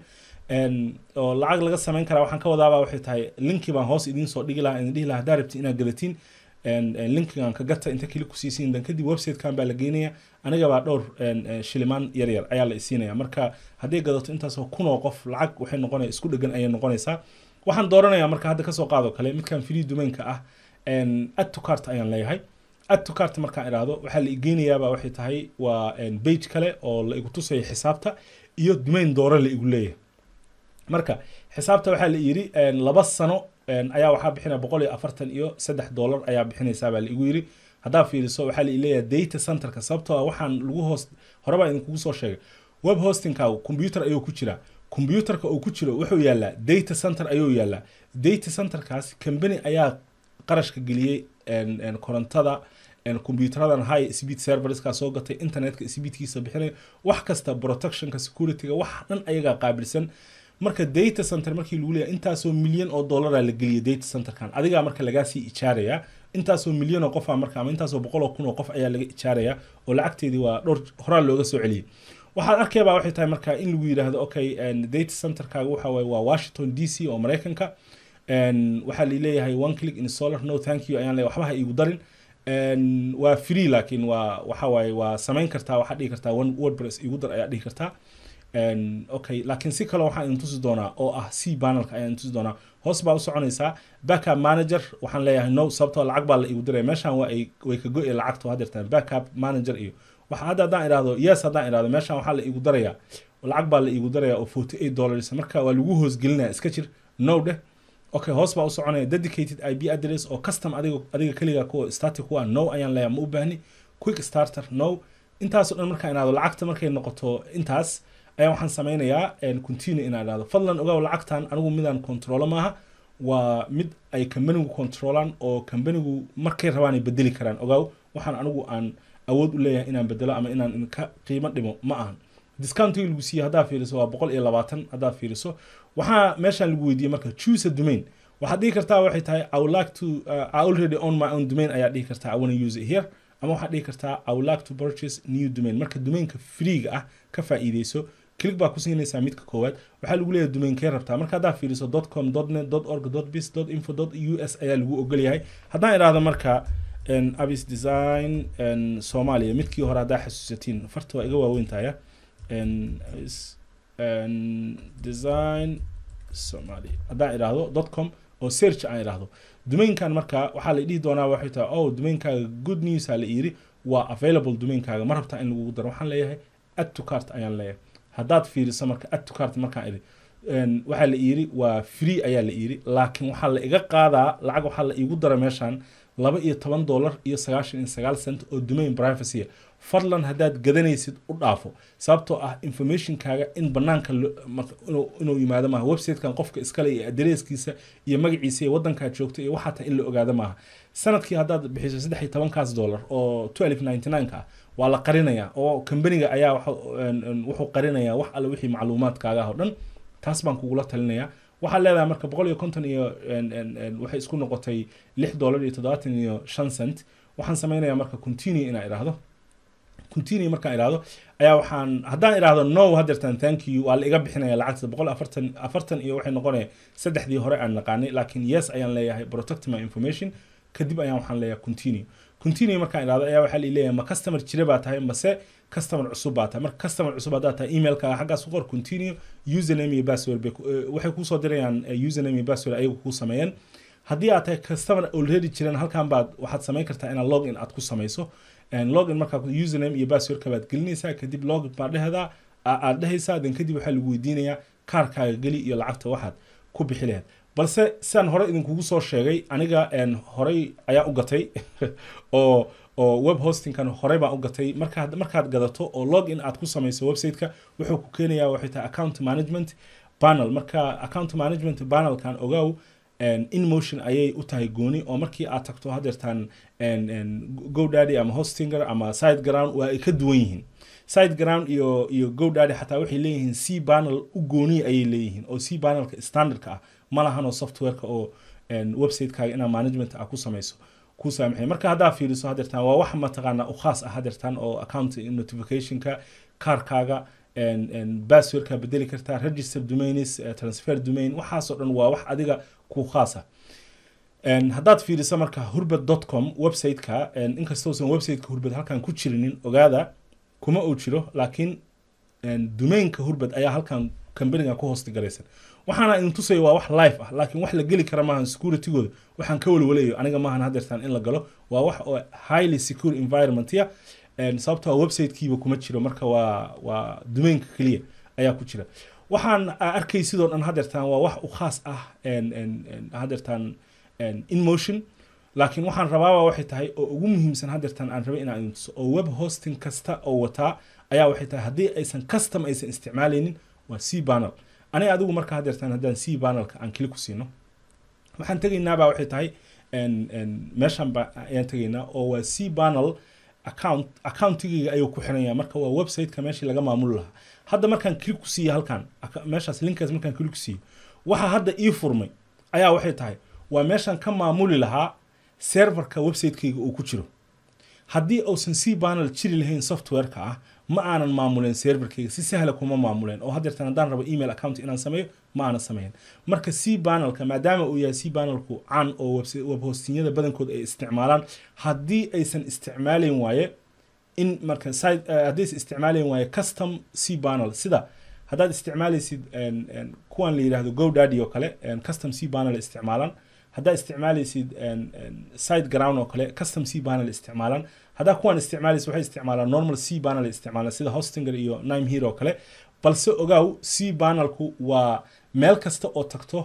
oo lacag laga samayn karaa waxaan ka wadaabaa waxay tahay linkii baan hoos idiin soo dhigi lahaa idin dhihi lahaa haddaa rabti inaad gadatiin linkigan ka gata inta kili kusiisiin dan kadib websitekan baa la geynaya anigabaa dhowr shilimaan yar yar ayaa la isiinaya marka hadday gadato intaasoo kunoo qof lacag waxay noqonaya isku dhegan ayay noqonaysaa waxaan dooranayaa marka hadda kasoo qaado kale midkan free domainka ah add to cart ayaan leeyahay add to cart markaan idhaahdo waxaa la igeynayaaba waxay tahay waa page kale oo la igu tusaya xisaabta iyo domain dooro la igu leeyahay marka xisaabta waxaa la yidhi laba sano ayaa waxaa bixinaya boqol iyo afartan iyo saddex dollar ayaa bixinaysaa baa la igu yidhi haddaa fiiriso waxaa la leeyahay data centerka sababtoo waxaan lagu hoos hore baa idinkugu soo sheegay web hostingkaagu computer ayuu ku jiraa computerka uu ku jiro wuxuu yaalaa data center ayuu yaalaa data centerkaas company ayaa qarashka geliyey korontada compuuteradan high speed serverska soo gatay internetka speedkiisa bixinaya wax kasta protectionka securityga wax dhan ayagaa qaabilsan marka data center markii lagu leeyahay intaasoo milyan oo dollara la geliyay data centerkan adigaa marka lagaa sii ijaaraya intaasoo milyan oo qof marka ama intaasoo boqol oo kun oo qof ayaa laga ijaaraya oo lacagteedii waa dhowr horaa looga soo celiyey waxaad arkayba waxay tahay marka in lagu yidhaahdo okay data centerkaaga waxa waye waa washington d c oo maraykanka waxaa laleeyahay one click installer no thank you ayaan leeyahay waxba ha iigu darin waa free laakiin waa waxa waaye waa samayn kartaa waxaad dhihi kartaa one wordpress igu dar ayaa dhihi kartaa okay laakiin si kale waxaan idin tusi doonaa oo ah c panelka ayaan idin tusi doonaa hoos baa u soconaysaa backup manager waxaan leeyahay no sababtoo lacag baa la igu diraya meeshan waa ay way ka go-e lacagta hadeertaan backup manager iyo waxa hadda haddaan idhaahdo yes haddaan idhaahdo meeshan waxaa la igu daraya lacag baa la igu daraya oo forty eight dollars marka waa lagu hoosgelinaya iska jir no dheh okay hoos baa u soconaya dedicated ip address oo custom adiga adiga keliga kuwa static kuwa no ayaan leeyahay ma u baahni quick starter no intaasoo dhan markaa inaado lacagta markay noqoto intaas ayaa waxaan sameynayaa continue inaa idhahdo fadlan ogaaw lacagtan anigu midaan controlo maaha waa mid ay kambanigu controlaan oo kambanigu markay rabaan ay bedeli karaan ogaaw waxaan anigu aan awood u leeyahay inaan bedelo ama inaan ka qiimo dhimo ma ahan discountiga lagu siiye haddaa fiiriso waa boqol iyo labaatan haddaa fiiriso waxaa meeshaan lagu weydiiyey marka choose a domain waxaad dhihi kartaa waxay tahay i would like to uh, i already own my own domain ayaa dhihi kartaa i wanna use it here ama waxaad dhihi kartaa i would like to purchase new domain marka domainka freega ah ka faa'iideyso click baa ku siinaysaa midka koowaad waxaa lagu leeyahay domainkee rabtaa marka haddaa fiiriso com net org biz info u s ayaa lagu ogol yahay haddaan idhaahdo marka abis design soomaaliya midkii hore haddaa xasuusatiin farta waa iga waaweyntaaya design somalia haddaan idhaahdo com oo search aan idhaahdo domainkan marka waxaa la dhihi doonaa waxay tahay oh domainkaaga good news aa la yiri waa available domainkaaga ma rabtaa in lagugu daro waxaan leeyahay add to cart ayaan leeyahay haddaad fiiriso marka add to cart markaan idhi waxaa la yiri waa free ayaa la yiri laakiin waxaa la iga qaadaa lacag waxaa la iigu dara meeshaan laba iyo toban dollar iyo sagaashan iyo sagaal cent oo domain privacy fadlan haddaad gadanaysid u dhaafo sababtoo ah informationkaaga in banaanka inuu yimaado maaha websitekan qofka iskale iyo adreeskiisa iyo magaciisa iyo wadankaad joogto iyo waxaa tahay in la ogaado maaha sanadkii haddaad bixiso saddex iyo tobankaas dollar oo twelve ninety nine ka ah waa la qarinayaa oo kambaniga ayaa wuxuu qarinayaa wax alle wixii macluumaadkaaga ah oo dhan taas baan kugula talinayaa waxaad leedahay marka boqol iyo konton iyo waxay isku noqotay lix dollar iyo toddobaatan iyo shan cent waxaan sameynayaa marka continue inaa idhaahdo continue markaan idhaahdo ayaa waxaan haddaan idhaahdo no hadeertan thank you waa la iga bixinaya lacagta boqol afartan afartan iyo waxay noqonaya saddexdii hore aan naqaanay laakiin yes ayaan leeyahay protect my information kadib ayaan waxaan leeyahay continue continue markaan idhahdo ayaa waxaa leeyahay ma customer jira baa tahay mase customer cusub baa tahay marka customer cusub haddaad tahay emailkaaga xaggaas ku qor continue username iyo password bay waxay kuusoo dirayaan username iyo password ayagu kuu sameeyeen haddii aad tahay customer already jiran halkan baad waxaad samayn kartaa inaad login aad ku samayso login markaa username iyo passwordka baad gelinaysaa kadib login baa dhehdaa aad dhehaysaa then kadib waxaa lagu weydiinayaa kaarkaaga geli iyo lacagta waxaad ku bixi lahayd balse sidaan hore idinkugu soo sheegay aniga horey ayaa u gatay oo oo web hostingkan horey baan u gatay markaad markaad gadato oo login aad ku samayso websiteka wuxuu ku keenayaa waxay tahay account management panel marka account management panelkan ogaaw inmotion ayay u tahay gooni oo markii aad tagto hadeertaan godaddy ama hostinger ama side ground waa ay ka duwan yihiin side ground iyo iyo godaddy xataa waxay leeyihiin c panel u gooni ayay leeyihiin oo c panelka standardka ah ma lahanoo softwareka oo websitekaaga inaa management ah ku samayso ku saamaxay marka haddaa fiiriso hadeertaan waa wax mataqaanaa u khaas ah hadeertaan oo account notificationka kaarkaaga passwordka bedeli kartaa register domains transfer domain waxaasoo dhan waa wax adiga ku khaasa haddaad fiiriso marka hurbad com websiteka inkastousan websiteka hurbad halkan ku jirinin ogaada kuma uu jiro laakiin domainka hurbad ayaa halkan kambaniga ku hoosti garaysan waxaana idin tusaya waa wax live ah laakiin wax la geli kara maahan securitygooda waxaan ka walwalayo aniga maahan hadeertaan in la galo waa wax oo highly secure environment ya sababtoo websitekiiba kuma jiro marka waa waa domainka keliya ayaa ku jira waxaan arkay sidoo dhan hadeertaan waa wax u khaas ah hadeertaan inmotion laakiin waxaan rabaaba waxay tahay oo ugu muhiimsan hadeertaan aan rabay inaan idin tuso oo web hosting kasta oo wataa ayaa waxay tahay haddii aysan custom aysan isticmaalaynin waa c panel aniga adigu marka hadeertaan haddaan c panelka aan kili ku siino waxaan tegaynaabaa waxay tahay meeshan ba ayaan tegaynaa oo waa c panel account accountigayga ayuu ku xiranya marka waa websiteka meeshii laga maamuli lahaa hadda markaan click ku siiyo halkan meeshaas linkaas markaan click ku siiyo waxa hadda ii furmay ayaa waxay tahay waa meeshaan ka maamuli lahaa serverka websitekayga uu ku jiro haddii uusan c panel jiri lahayn softwareka ah ma aanan maamuleen serverkayga si sahla kuma maamuleen oo hadeertan haddaan rabo email account inaan sameeyo ma aanan sameyn marka c panelka maadaama uu yahay c panelku caan oo web hostinyada badankood ay isticmaalaan haddii aysan isticmaalayn waaye in marka haddii aysan isticmaalayn waaye custom c panel sida haddaad isticmaalaysid kuwan la yidhahdo godaddy oo kale custom c panel isticmaalaan haddaa isticmaalaysid side ground oo kale custom c panel isticmaalaan haddaa kuwan isticmaalaysid waxay isticmaalaan normal c panel isticmaalaan sida hostinger iyo nime here oo kale balse ogaaw c panelku waa meel kasta oo tagto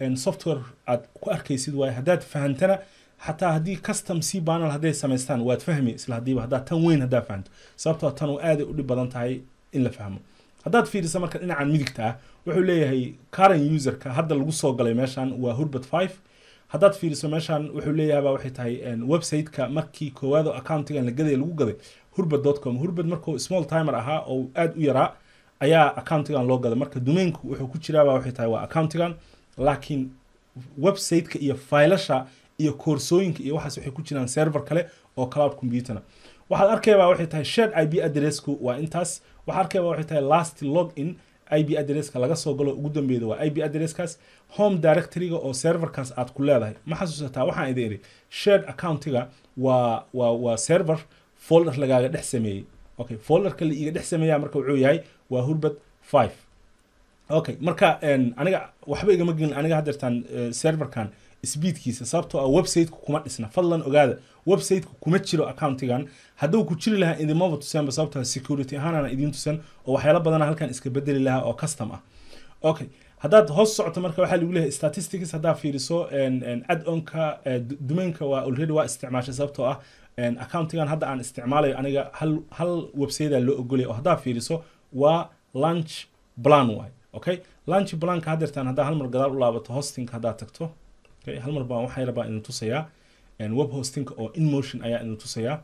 software aad ku arkaysid waaye haddaad fahantana xataa haddii custom c panel hadday samaystaan waad fahmi isla haddiiba haddaad tan weyn haddaa fahanto sababtoo tan oo aaday u dhib badan tahay in la fahmo haddaad fiiriso marka dhinacan midigta ah wuxuu leeyahay current userka hadda lagu soo galay meeshan waa hurbert 5 haddaad fiiriso meeshan wuxuu leeyahay baa waxay tahay website-ka markii koowaad oo accountigan la gaday lagu gaday hurbert.com hurbert markuu small timer ahaa oo aad u yaraa ayaa accountigan loo gaday marka domainku wuxuu ku jiraa baa waxay tahay waa accountigan laakiin website-ka iyo faylasha iyo koorsooyinka iyo waxaas waxay ku jiraan server kale oo cloud computerna waxaad arkayabaa waxay tahay shared ip addressku waa intaas waxaa arkayabaa waxay tahay last log in ip addresska laga soo galo ugu dambeeda waa ip addresskaas home directoryga oo serverkaas aad ku leedahay ma xasuusataa waxaan idin iri shared accountiga waa waa waa server folder lagaaga dhex sameeyey okay folderka la iiga dhex sameeyaa marka wuxuu yahay waa hurbert 5 okay marka aniga waxba igama gelin aniga haddeertaan serverkan speedkiisa sababtoo ah websiteku kuma dhisna fadlan ogaada websiteku kuma jiro accountigan hadduu ku jiri lahaa idinmaba tuseenba sababtoo security ahaanana idiin tusan oo waxyaalo badana halkan iska bedeli lahaa oo custom ah okay haddaad hoos socoto marka waxaa lagu leeyahay statistics haddaa fiiriso add-onka domainka waa already waa isticmaashay sababtoo ah accountigan hadda aan isticmaalayo aniga hal hal website loo ogolaya oo haddaa fiiriso waa lunch plan waay okay lunch planka haddeertaan haddaa hal mar gadaal u laabato hostingka haddaa tagto okay hal mar baan waxaa rabaa idin tusayaa web hostingka oo in motion ayaa idin tusayaa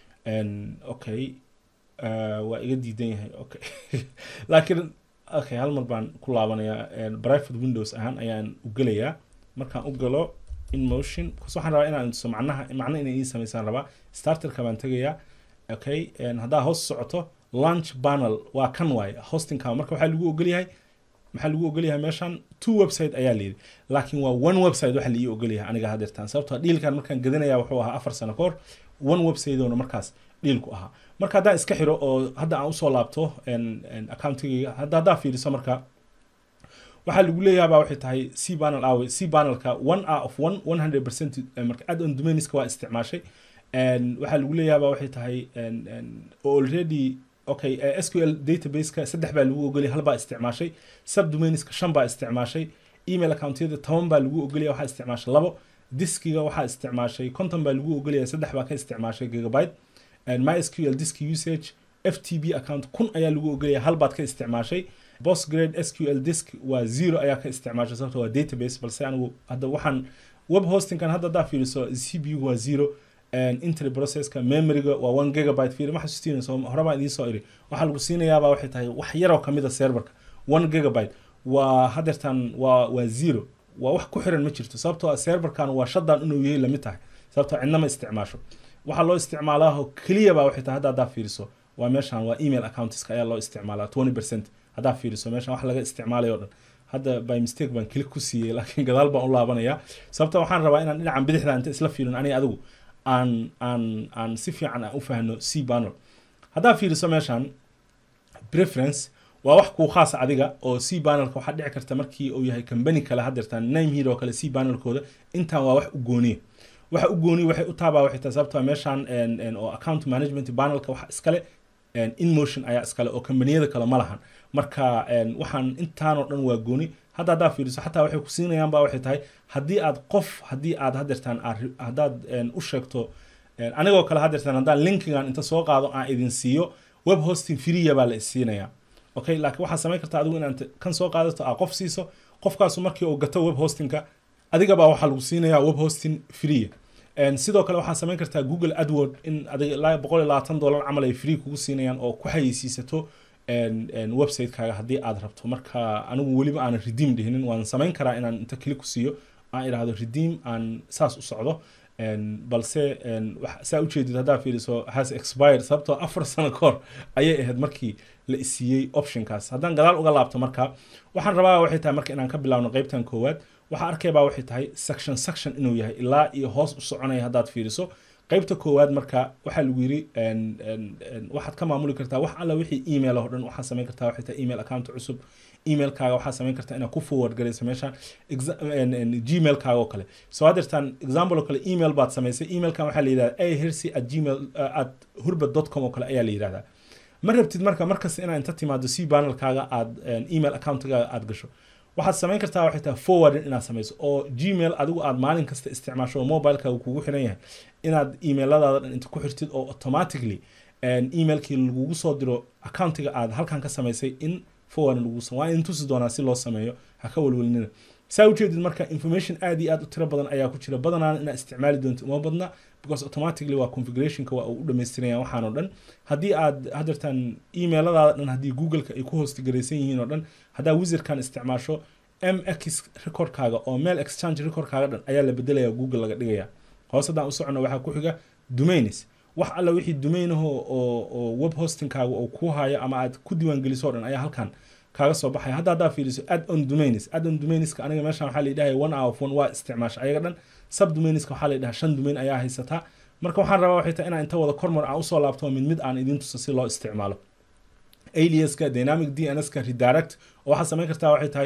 okay waa iga diidan yahay okay laakiin okay hal mar baan ku laabanayaa private windows ahaan ayaan u gelayaa markaan u galo in motion kus waxaan rabaa inaan tuso macnaha macno inay ii samaysaan rabaa starterka baan tegayaa okay haddaa hoos socoto launch panel waa kan waaye hostingka marka waxaa lagu ogolyahay maxaa lagu ogolyahay meeshan two website ayaa layidhi laakiin waa one website waxa laii ogolyahay aniga hadeertaan sababtoo dhiilkan markaan gadanaya wuxuu ahaa afar sano kahor one website oona markaas dhiilku ahaa marka haddaan iska xiro oo hadda aan usoo laabto accountigayga hadda haddaa fiiriso marka waxaa lagu leeyahabaa waxay tahay c panel awe c panelka one a of one one hundred percent marka add on dominiska waa isticmaashay waxaa lagu leeyahabaa waxay tahay already okay sql databaseka saddex baa lagu ogolaya hal baa isticmaashay subdomaineska shan baa isticmaashay email accountyada toban baa lagu ogolaya waxaa isticmaashay labo diskiga waxaa isticmaashay conton baa lagu ogolaya saddex baa ka isticmaashay gigabyte mysql disk usage ftb account kun ayaa lagu ogolaya hal baad ka isticmaashay postgrade sql disk waa zero ayaa ka isticmaashay sababto waa database balse anigu hadda waxaan web hostingkan hadda haddaa fiiriso cpu waa zero entry processka memoryga waa one gigabyte fiir ma xasuustinayso hore baan idiin soo iri waxaa lagu siinayaabaa waxay tahay wax yaroo kamid a serverka one gigabyte waa hadeertan waa waa zero waa wax ku xiran ma jirto sababtoo ah serverkan waa shadan inuu yahay lamid tahay sababtoo cidna ma isticmaasho waxaa loo isticmaalaaho keliya baa waxay tahay hadda haddaa fiiriso waa meeshan waa email accountiska ayaa loo isticmaalaa twenty percent haddaa fiiriso meeshan wax laga isticmaalayo o dhan hadda by mistake baan kili ku siiyey laakiin gadaal baan u laabanaya sababta waxaan rabaa inaan dhinacan bidixda inta isla fiirin aniga adigu aan aan aan si fiican aan u fahno c panel haddaa fiiriso meeshan preference waa wax kuu khaas adiga oo c panelka waxaa dhici karta markii uu yahay company kale hadeertaan name here oo kale c panelkooda intaan waa wax u gooniya waxa u gooniya waxay u taabaa waxay tahay sababtoo meeshan oo account management panelka waxa iskale in motion ayaa iskale oo kambaniyada kale ma lahan marka waxaan intaanoo dhan waa gooni hadda haddaa fiiriso xataa waxay ku siinayaan ba waxay tahay haddii aad qof haddii aad hadeertaan haddaad u sheegto anigoo kale hadeertaan haddaan linkigan inta soo qaado aan idin siiyo web hosting freeya baa la isiinayaa okay laakiin waxaad samayn kartaa adigu inaad kan soo qaadato aa qof siiso qofkaasu markii uu gato web hostingka adigabaa waxaa lagu siinayaa web hosting freeya sidoo kale waxaad samayn kartaa google adword in adiga boqol iyo labaatan dollar camal ay free kugu siinayaan oo ku xayeysiisato website-kaaga haddii aad rabto marka anigu weliba aanan redeem dhihinin waan samayn karaa inaan inta kili ku siiyo aan idhaahdo redeem aan saas u socdo balse saa ujeedid haddaa fiiriso has expired sababtoo afar sano kahor ayay ahayd markii la isiiyey optionkaas haddaan gadaal uga laabto marka waxaan rabaa waxay tahay marka inaan ka bilaabno qeybtan koowaad waxaa arkaybaa waxay tahay section section inuu yahay ilaa iyo hoos u soconaya haddaad fiiriso qaybta koowaad marka waxaa lagu yiri waxaad ka maamuli kartaa wax alla wixii email oo dhan waxaad samayn kartaa waxay tahay email account cusub emailkaaga waxaad samayn kartaa inaad ku forward garayso meeshaan gmailkaaga oo kale soo hadeertaan example oo kale email baad samaysay emailkan waxaa la yidhahda a hersi at gmail at hurbad dot com oo kale ayaa la yidhahdaa ma rabtid marka markasta inaad inta timaado c panelkaaga aad email accountkaaga aad gasho waxaad samayn kartaa waxay tahay forwarding inaad samayso oo gmail adigu aad maalin kasta isticmaasho oo mobilekaaga kugu xiran yahay inaad emailadaada dhan inta ku xirtid oo automatically emailkii lagugu soo diro accountiga aad halkan ka samaysay in forwarding lagu waa in tusi doonaa si loo sameeyo ha ka walwalnina saa ujeedid marka information aad iyo aad u tiro badan ayaa ku jira badanaan inaad isticmaali doonto uma badna because automatically waa configurationka waa uu u dhamaystiraya waxaan oo dhan haddii aad hadeertaan emailadaada dhan haddii googleka ay ku hoostigaraysan yihiin oo dhan haddaa wizardkan isticmaasho mx recordkaaga oo mail exchange recordkaaga dhan ayaa la bedelaya google laga dhigaya hoos haddaan u socono waxaa ku xiga domains wax alla wixii domainaho oo oo web hostingkaaga oo ku haya ama aad ku diiwaangeliso o dhan ayaa halkan kaaga soo baxaya hadda haddaa fiiriso add on domains add on domainska aniga meeshan waxaa la yidhahay one hour of one waa isticmaasha ayaga dhan sub domainska waxaa la yidhaha shan domain ayaa haysataa marka waxaan rabaa waxay tahay inaan inta wada kormar aan usoo laabto mid mid aan idin tuso si loo isticmaalo aliaska dynamic dnska redirect oo waxaad samayn kartaa waxay tahay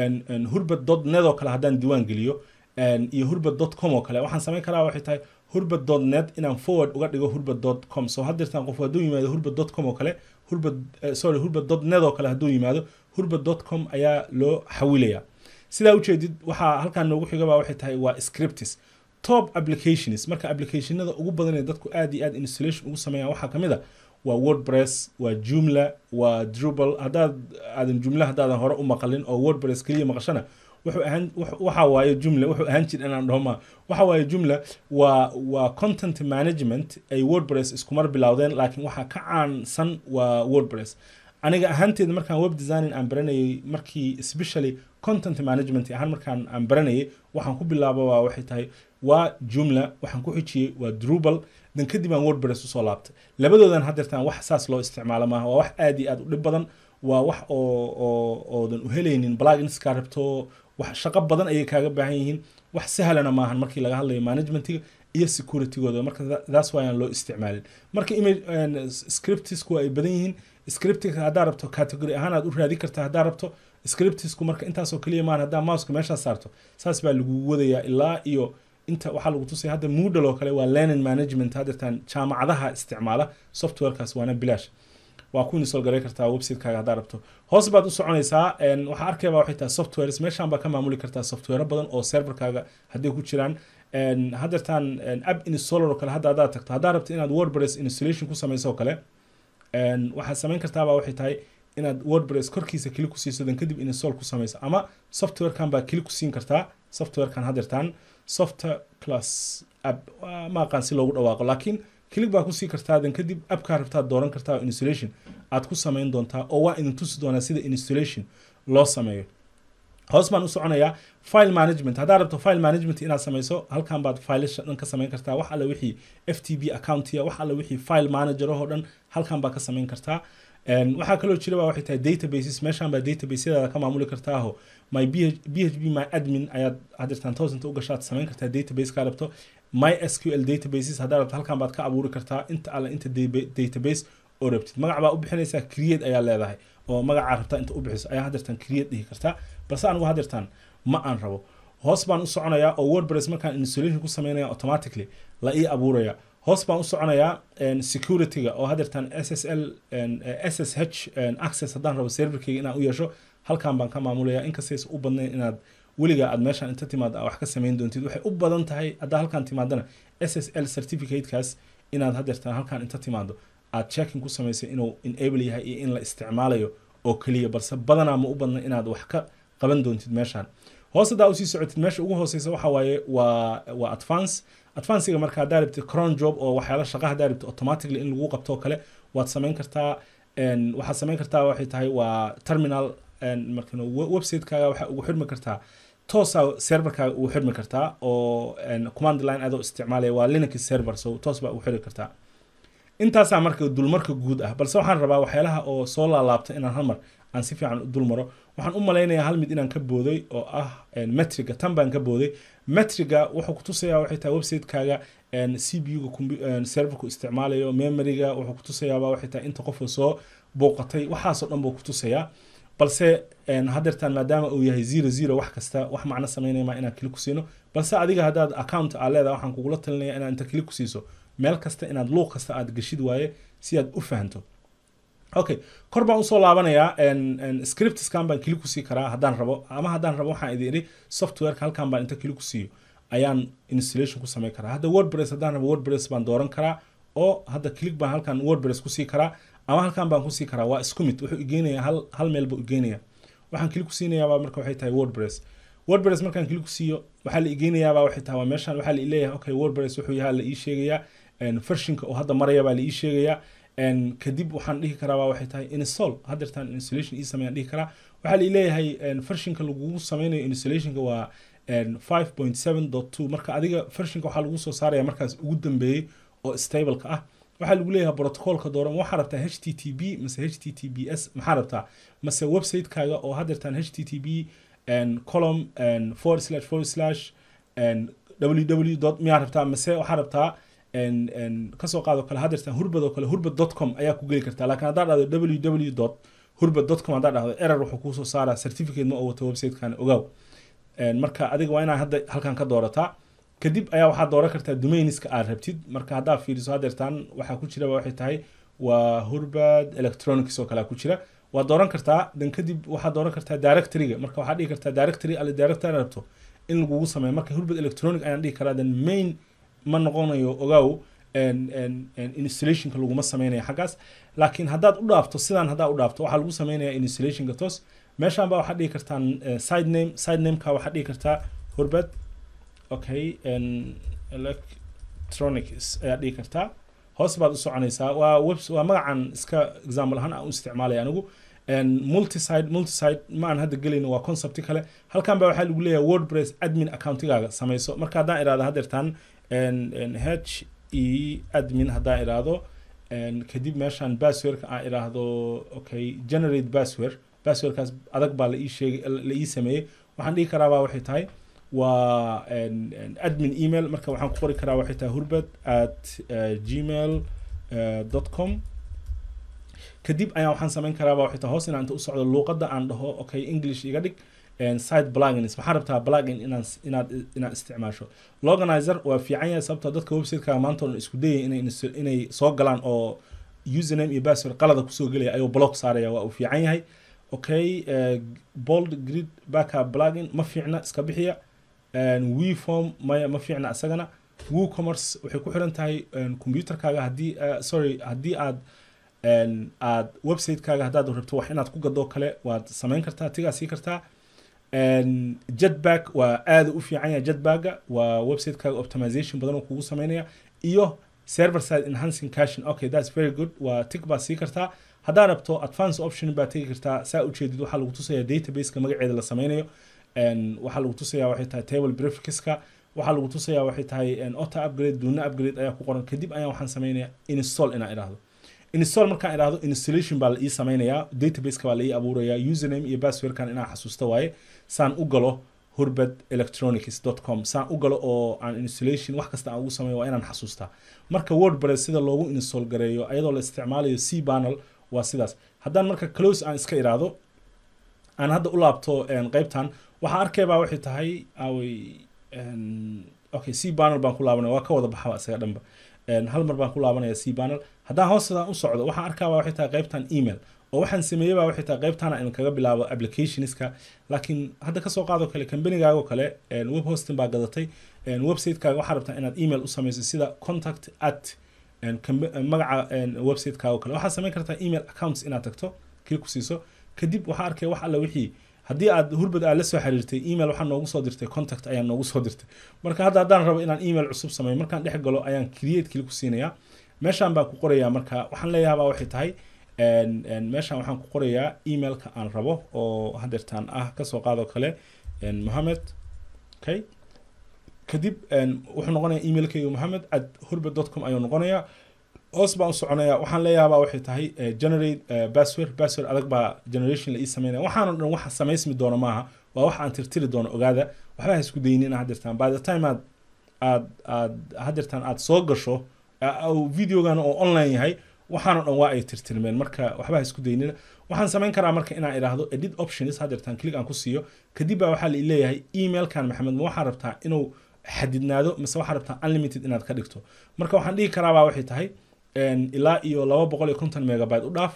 hurbad dot net oo kale haddaan diiwaan geliyo iyo hurbad dot com oo kale waxaan samayn karaa waxay tahay hurbad dot net inaan forward uga dhigo hurbad dot com so haddeertaan qof hadduu yimaado hurbad dot com oo kale hurbad sorry hurbad dot net oo kale hadduu yimaado hurbad dot com ayaa loo xawilaya sidaa ujeedid waxaa halkaan noogu xigaba waxay tahay waa scriptis top applications marka applicationada ugu badan ee dadku aad iyo aad installation ugu sameeyaan waxaa kamid a waa wordpress waa jumla waa drupal haddaad aadan jumla haddaadan hore u maqalin oo wordpress keliya maqashana wuxuu ahaan waxa waaye jumla wuxuu ahaan jir inaan dhahoma waxa waaye jumla waa waa content management ay wordpress iskumar bilowdeen laakiin waxaa ka caansan waa wordpress aniga ahaanteeda markaan web designing aan baranayay markii especially content management ahaan markaan aan baranayay waxaan ku bilaaba waa waxay tahay waa jumla waxaan ku xijiyey waa drupal dan kadib aan wordpress usoo laabtay labadoodan haddeertaan wax saas loo isticmaalo maaha waa wax aad iyo aad u dhib badan waa wax oo oo oodan u helaynin pluginskaa rabto wax shaqo badan ayay kaaga baahan yihiin wax sahlana maahan markii laga hadlayo managementiga iyo securitygooda marka that's why aan loo isticmaalin marka image scriptisku ay badan yihiin scriptiga haddaa rabto category ahaan aad u raadi kartaa haddaa rabto scriptisku marka intaasoo kaliya maahan haddaa mouseka meeshaas saarto saas baa lagu wadayaa ilaa iyo inta waxaa lagu tusaya hadda moodle oo kale waa learning management haddeertaan jaamacadaha isticmaala softwarekaas waana bilaash waa ku install garay kartaa websitekaaga haddaa rabto hoos baad u soconaysaa waxaa arkayba waxay tahay softwares meeshaan baa ka maamuli kartaa software badan oo serverkaaga hadday ku jiraan haddeertaan app installer oo kale hadda haddaad tagto haddaa rabto inaad wordpress installation ku samayso oo kale waxaad samayn kartaaba waxay tahay inaad wordpress korkiisa kili ku siiso dan kadib install ku samayso ama softwarekan baa kili ku siin kartaa softwarekan haddeertaan software plus app ma aqaan si loogu dhawaaqo laakiin kilig baa kusii kartaa dan kadib appkaa rabtaad dooran kartaa oo installation aad ku samayn doontaa oo waa idin tusi doonaa sida installation loo sameeyo hoos baan u soconayaa file management haddaad rabto file management inaad samayso halkan baad filasha dhan ka samayn kartaa wax alle wixii f t b accountiya wax alle wixii file manager oo dhan halkan baa ka samayn kartaa waxaa kaloo jira ba waxay tahay databases meeshaan baa databaseyadaada ka maamuli kartaaho my b h b my admin ayaad hadirtaan toosanta u gashaad samayn kartaa database kaa rabto my sql databases haddaa rabto halkan baad ka abuuri kartaa inta alle inta database oo rabtid magac baa u bixinaysaa create ayaa leedahay oo magacaa rabtaa inta u bixiso ayaa hadirtaan create dhihi kartaa balse anigu hadirtaan ma aan rabo hoos baan u soconayaa oo wordpress markaan installation ku sameynaya automatically la ii abuuraya hoos baan u soconayaa securityga oo hadeertaan ssl ssh access haddaan rabo serverkeyga inaan u yeesho halkan baan ka maamulaya inkastaysa u badnayn inaad weligaa aad meeshaan inta timaada wax ka samayn doontid waxay u badan tahay haddaa halkaan timaadana ssl certificatekaas inaad hadeertaan halkaan inta timaado aad checking ku samaysay inuu enable yahay iyo in la isticmaalayo oo keliya balse badanaa ma u badna inaad wax ka qaban doontid meeshaan hoos haddaa usii socotid meesha ugu hooseysa waxa waaye waa waa advance advancega marka haddaa rabtid cron job oo waxyaala shaqa haddaa rabtid automatically in lagu qabto oo kale waad samayn kartaa waxaad samayn kartaa waxay tahay waa terminal marka websitekaaga waxaa ugu xirmi kartaa toosa serverkaaga ugu xirmi kartaa oo command line adoo isticmaalaya waa linux server so toos baa ugu xiri kartaa intaasaa marka dulmarka guud ah balse waxaan rabaa waxyaalaha oo soo laalaabta inaan halmar aan si fiican u dulmaro waxaan u malaynayaa hal mid inaan ka booday oo ah metriga tan baan ka booday metriga wuxuu kutusayaa waxay tahay websitekaaga c b u-ga serverku isticmaalayo memoryga wuxuu kutusayaaba waxay tahay inta qofka soo booqatay waxaasoo dhan buu kutusayaa balse hadeertaan maadaama uu yahay zero zero wax kasta wax macno sameynaya maa inaan kili ku siino balse adiga haddaad account aa leedahay waxaan kugula talinaya inaad inta kili ku siiso meel kasta inaad luuq kasta aad geshid waaye si aad u fahanto okay kor baan usoo laabanayaa scriptskan baan kili kusii karaa haddaan rabo ama haddaan rabo waxaan idin idhi softwareka halkan baan inta kili ku siiyo ayaan installation ku samayn karaa hadda wordpress haddaan rabo wordpress baan dooran karaa oo hadda click baan halkan wordpress kusii karaa ama halkan baan kusii karaa waa isku mid wuxuu igeenaya hal hal meel buu igeenaya waxaan kili kusiinayaabaa marka waxay tahay wordpress wordpress markaan kili kusiiyo waxaa la igeenayaabaa waxay tahay waa meeshaan waxaa la leeyahay okay wordpress wuxuu yahaa la ii sheegayaa vershinka oo hadda maraya baa la ii sheegayaa kadib waxaan dhihi karaa waxay tahay install haddeertaan installation ii sameeyaan dhihi karaa waxaa la leeyahay vershinka lagugu sameynayo installationka waa 5.7.2 marka adiga vershinka waxaa lagu soo saaraya markaas ugu dambeeyey oo stableka ah waxaa lagu leeyahay protocolka dooran waxaa rabtaa h t t b mase h t t b s maxaa rabtaa mase website-kaaga oo haddeertaan h t t b column forward slash forward slash www dot miyaa rabtaa mase waxaa rabtaa kasoo qaado kale haddeertaan hurbad oo kale hurbad dot com ayaa ku geli kartaa laakiin haddaa dhahdo www dot hurbad dot com haddaa dhahdo error wuxuu kuusoo saaraa certificate ma oo wato website-kan ogaaw marka adiga waa inaa hadda halkan ka doorataa kadib ayaa waxaad dooran kartaa domainiska aad rabtid marka haddaa fiiriso haddeertaan waxaa ku jira waxay tahay waa hurbad electronics oo kale ku jira waad dooran kartaa dan kadib waxaad dooran kartaa directoryga marka waxaad dhihi kartaa directory alle directory rabto in lagugu sameeyo marka hurbad electronic ayaan dhihi karaa dan main ma noqonayo ogaaw installationka laguma sameynayo xaggaas laakiin haddaad u dhaafto sidaan haddaa u dhaafto waxaa lagu sameynaya installationka toos meeshaan baa waxaad dhihi kartaa side name side nameka waxaad dhihi kartaa hurbad okay electronics ayaad dhihi kartaa hoos baad u soconaysaa waa web waa magacan iska example ahaan aan u isticmaalaya anigu multiside multiside ma aan hadda gelayno waa concepti kale halkan baa waxaa lagu leeyahay wordpress admin accountigaaga samayso marka haddaan iraahdo haddeertaan h e admin haddaan iraahdo kadib meeshaan passwordka aan iraahdo okay generate password passwordkaas adag baa la ii sheegay la ii sameeyey waxaan dhihi karaa baa waxay tahay waa admin email marka waxaan ku qori karaa waxay tahay hurbad at gmail dot com kadib ayaan waxaan samayn karaaba waxay tahay hoos inaan inta u socdo luuqadda aan dhaho okay english iga dhig site plugins maxaa rabtaa plugin inaan inaad inaad isticmaasho loganizer waa fiican yahay sababtoo dadka websiteka maanta oo isku dayay inay inay soo galaan oo username iyo password qalada kusoo gelaya ayuu block saaraya waa uu fiican yahay okay bold grid backup plugin ma fiicna iska bixiya weform maya ma fiicna isagana woocommerce waxay ku xiran tahay computerkaaga haddii sorry haddii aad aad website-kaaga haddaad rabto wax inaad ku gadoo kale waad samayn kartaa tigaa sii kartaa jetback waa aada u fiican yahay jetbagga waa website-kaaga optimization badan oo kugu sameynaya iyo server side enhancing caching okay that's very good waa tig baad sii kartaa haddaa rabto advance option baad tegi kartaa saa ujeedid waxaa lagu tusaya databaseka magaceeda la sameynayo waxaa lagu tusaya waxay tahay table prefixka waxaa lagu tusaya waxay tahay auto upgrade duuna upgrade ayaa ku qoran kadib ayaa waxaan sameynaya install inaan idhaahdo install markaan idhaahdo installation baa la ii sameynayaa databaseka baa la ii abuuraya username iyo passwordkan inaan xasuusto waaye saan u galo hurbad electronics com saan u galo oo aan installation wax kasta aan ugu sameeyo waa inaan xasuustaa marka wordpress sida loogu install gareeyo ayadoo la isticmaalayo c panel waa sidaas haddaan marka close aan iska iraahdo aan hadda u laabto qeybtan waxaa arkaybaa waxay tahay away okay c panel baan ku laabanaya waa ka wada baxaba isaga dhanba hal mar baan ku laabanaya c panel haddaan hoostadan u socdo waxaan arkaaba waxay tahay qeybtan email oo waxaan sameeyeyba waxay tahay qeybtana in kaga bilaabo applicationska laakiin hadda kasoo qaado kale combanigaago kale web hosting baa gadatay website-kaaga waxaa rabtaa inaad email u samayso sida contact at magaca website-kaago kale waxaad samayn kartaa email accounts inaad tagto kii ku siiso kadib waxaa arkaya wax alla wixii haddii aad hurbad aad la soo xiriirtay email waxaa noogu soo dirtay contact ayaa noogu soo dirtay marka hadda haddaan rabo inaan email cusub sameeyo markaan dhex galo ayaan create kili ku siinayaa meeshaan baan ku qorayaa marka waxaan leeyahabaa waxay tahay meeshaan waxaan ku qorayaa emailka aan rabo oo hadeertaan ah kasoo qaado kale mohamed okay kadib wuxuu noqonayaa emailkayga mohamed at hurbad dot com ayuu noqonayaa hoos baan u soconaya waxaan leeyahabaa waxay tahay generate password password adag baa generation la ii sameynaya waxaana dhan waxa samaysmi doono maaha waa wax aan tirtiri doono ogaada waxba ha isku daynin hadeertaan by the time aad aad aad hadeertaan aad soo gasho videogan oo online yahay waxaana dhan waa ay tirtirmeen marka waxba ha isku daynina waxaan samayn karaa marka inaan idhaahdo edit options hadeertaan click aan ku siiyo kadib baa waxaa la leeyahay emailkan maxamed ma waxaa rabtaa inuu xadidnaado mise waxaa rabtaa unlimited inaad ka dhigto marka waxaan dhihi karaabaa waxay tahay ilaa iyo laba boqol iyo konton megabyte u dhaaf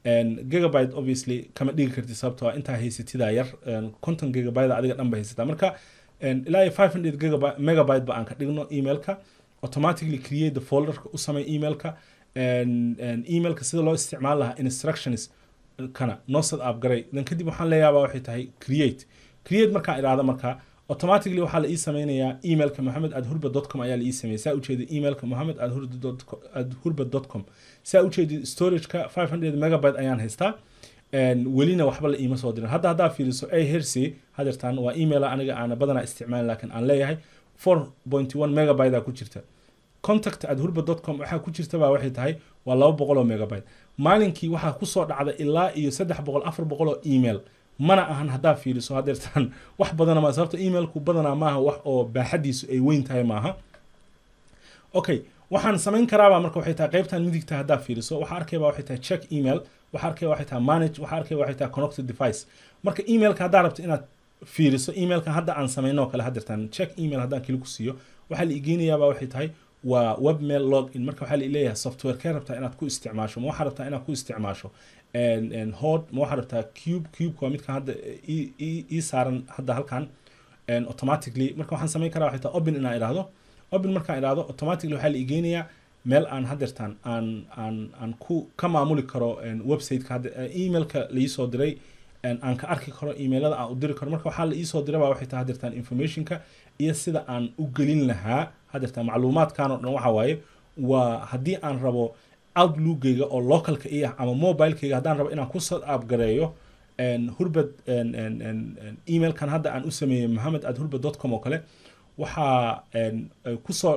gigabyte obviously kama dhigi kartid sababtoo ah intaa haysatidaa yar conton gigabyte adiga dhan ba haysataa marka ilaa iyo 500 gigabyte megabyte ba aan ka dhigno emailka automatically create the folderka u samey emailka emailka sida loo isticmaal lahaa instructions kana noo sad app garay dan kadib waxaan leeyaabaa waxay tahay create create markaan idhaahdo markaa automatically waxaa la ii sameynayaa emailka mohamed ad hurba com ayaa la ii sameeyay saa ujeeda emailka mohamed ad hurba com saa ujeeda storageka 500 megabyte ayaan haystaa welina waxba la iima soo dirin hadda haddaa fiiriso a hercy hadeertaan waa email aniga aana badanaa isticmaalin laakiin aan leeyahay 4.1 megabyte aa ku jirta contact at hurba com waxaa ku jirta baa waxay tahay waa laba boqol oo megabyte maalinkii waxaa kusoo dhacda ilaa iyo saddex boqol afar boqol oo email mana ahan haddaa fiiriso hadeertaan wax badana ma sababta emailku badanaa maaha wax oo baaxadiisu ay weyn tahay maaha okay waxaan samayn karaabaa marka waxay tahay qaybtan midigta haddaa fiiriso waxaa arkayba waxay tahay check email waxaa arkaya waxay tahay manage waxaa arkaya waxay tahay connected device marka emailka haddaa rabto inaad fiiriso emailka hadda aan samayno oo kale hadeertaan check email haddaan kili ku siiyo waxaa la igeynayaaba waxay tahay waa webmail login marka waxaa la leeyahay software kee rabtaa inaad ku isticmaasho ma waxaa rabtaa inaad ku isticmaasho hod ma waxaa rabtaa cube cube waa midkan hadda ii saaran hadda halkan automatically marka waxaan samayn karaa waxay tahay open inaan idhaahdo open markaan idhaahdo automatically waxaa la igeynayaa meel aan hadeertaan aan aan aan ku ka maamuli karo websiteka hadda emailka laisoo diray aan ka arki karo emailada aan u diri karo marka waxaa la iisoo diray baa waxay tahay hadeertaan informationka iyo sida aan u gelin lahaa hadeertaan macluumaadkan oo dhan waxa waaye waa haddii aan rabo outlookgayga oo localka iya ama mobilekayga haddaan rabo inaan ku sad upgareeyo hurbad emailkan hadda aan u sameeyey mohamed ad hurbad com oo kale waxaa kusoo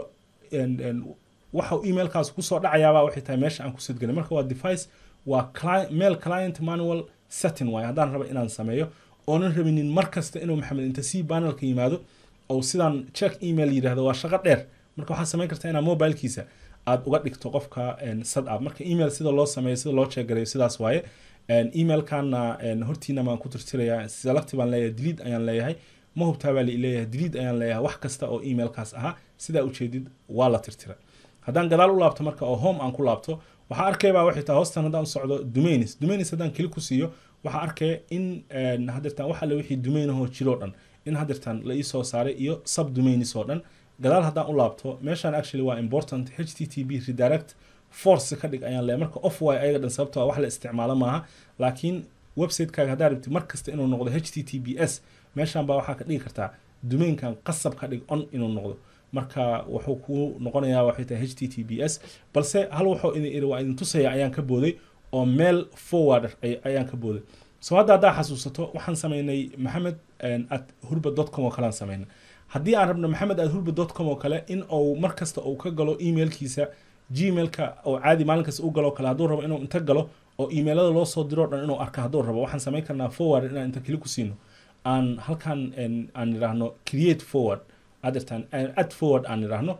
waxa emailkaas kusoo dhacayaaba waxay tahay meesha aan ku sadgelay marka waa device waa mail client manual setting waaye haddaan rabo inaan sameeyo oonan rabinin mar kasta inuu maxamed inta c panelka yimaado oo sidaan check email yidhahdo waa shaqo dheer marka waxaad samayn kartaa inaad mobilekiisa aad uga dhigto qofka sad up marka email sida loo sameeyo sida loo checkgareeyo sidaas waaye emailkana hortiina baan ku tirtirayaa select baan leeyahay delete ayaan leeyahay ma hubtaa baa leeyahay delete ayaan leeyahay wax kasta oo emailkaas ahaa sidaa ujeedid waa la tirtira haddaan gadaal u laabto marka oo home aan ku laabto waxaa arkaybaa waxay tahay hoostan haddaan u socdo domains domains haddaan keli ku siiyo waxaa arkaya in hadeertaan wax alle wixii domainahoo jiroo dhan in hadeertaan la ii soo saaray iyo sub domains oo dhan gadaal haddaan u laabto meeshaan actually waa important http redirect force ka dhig ayaan leeyahay marka off way ayaga dhan sababtoo wax la isticmaalo maaha laakiin websitekaga haddaa rabtid mar kasta inuu noqdo https meeshaan baa waxaa ka dhigi kartaa domainkan qasab ka dhig on inuu noqdo marka wuxuu ku noqonayaa waxay tahay https balse hal wuxuu idin iri waa idin tusaya ayaan ka booday oo meel forward ayaan ka booday so hadda haddaa xasuusato waxaan sameynay maxamed at hurba com oo kale aan sameynay haddii aan rabno maxamed at hurba com oo kale in uu mar kasta uu ka galo emailkiisa gmailka oo caadi maalin kasta u galo kale hadduu rabo inuu inta galo oo emailada loo soo diro dhan inuu arka hadduu rabo waxaan samayn karnaa forward inaan inta keli ku siino aan halkan aan idhaahno create forward adirtaan ad forward aan idhaahno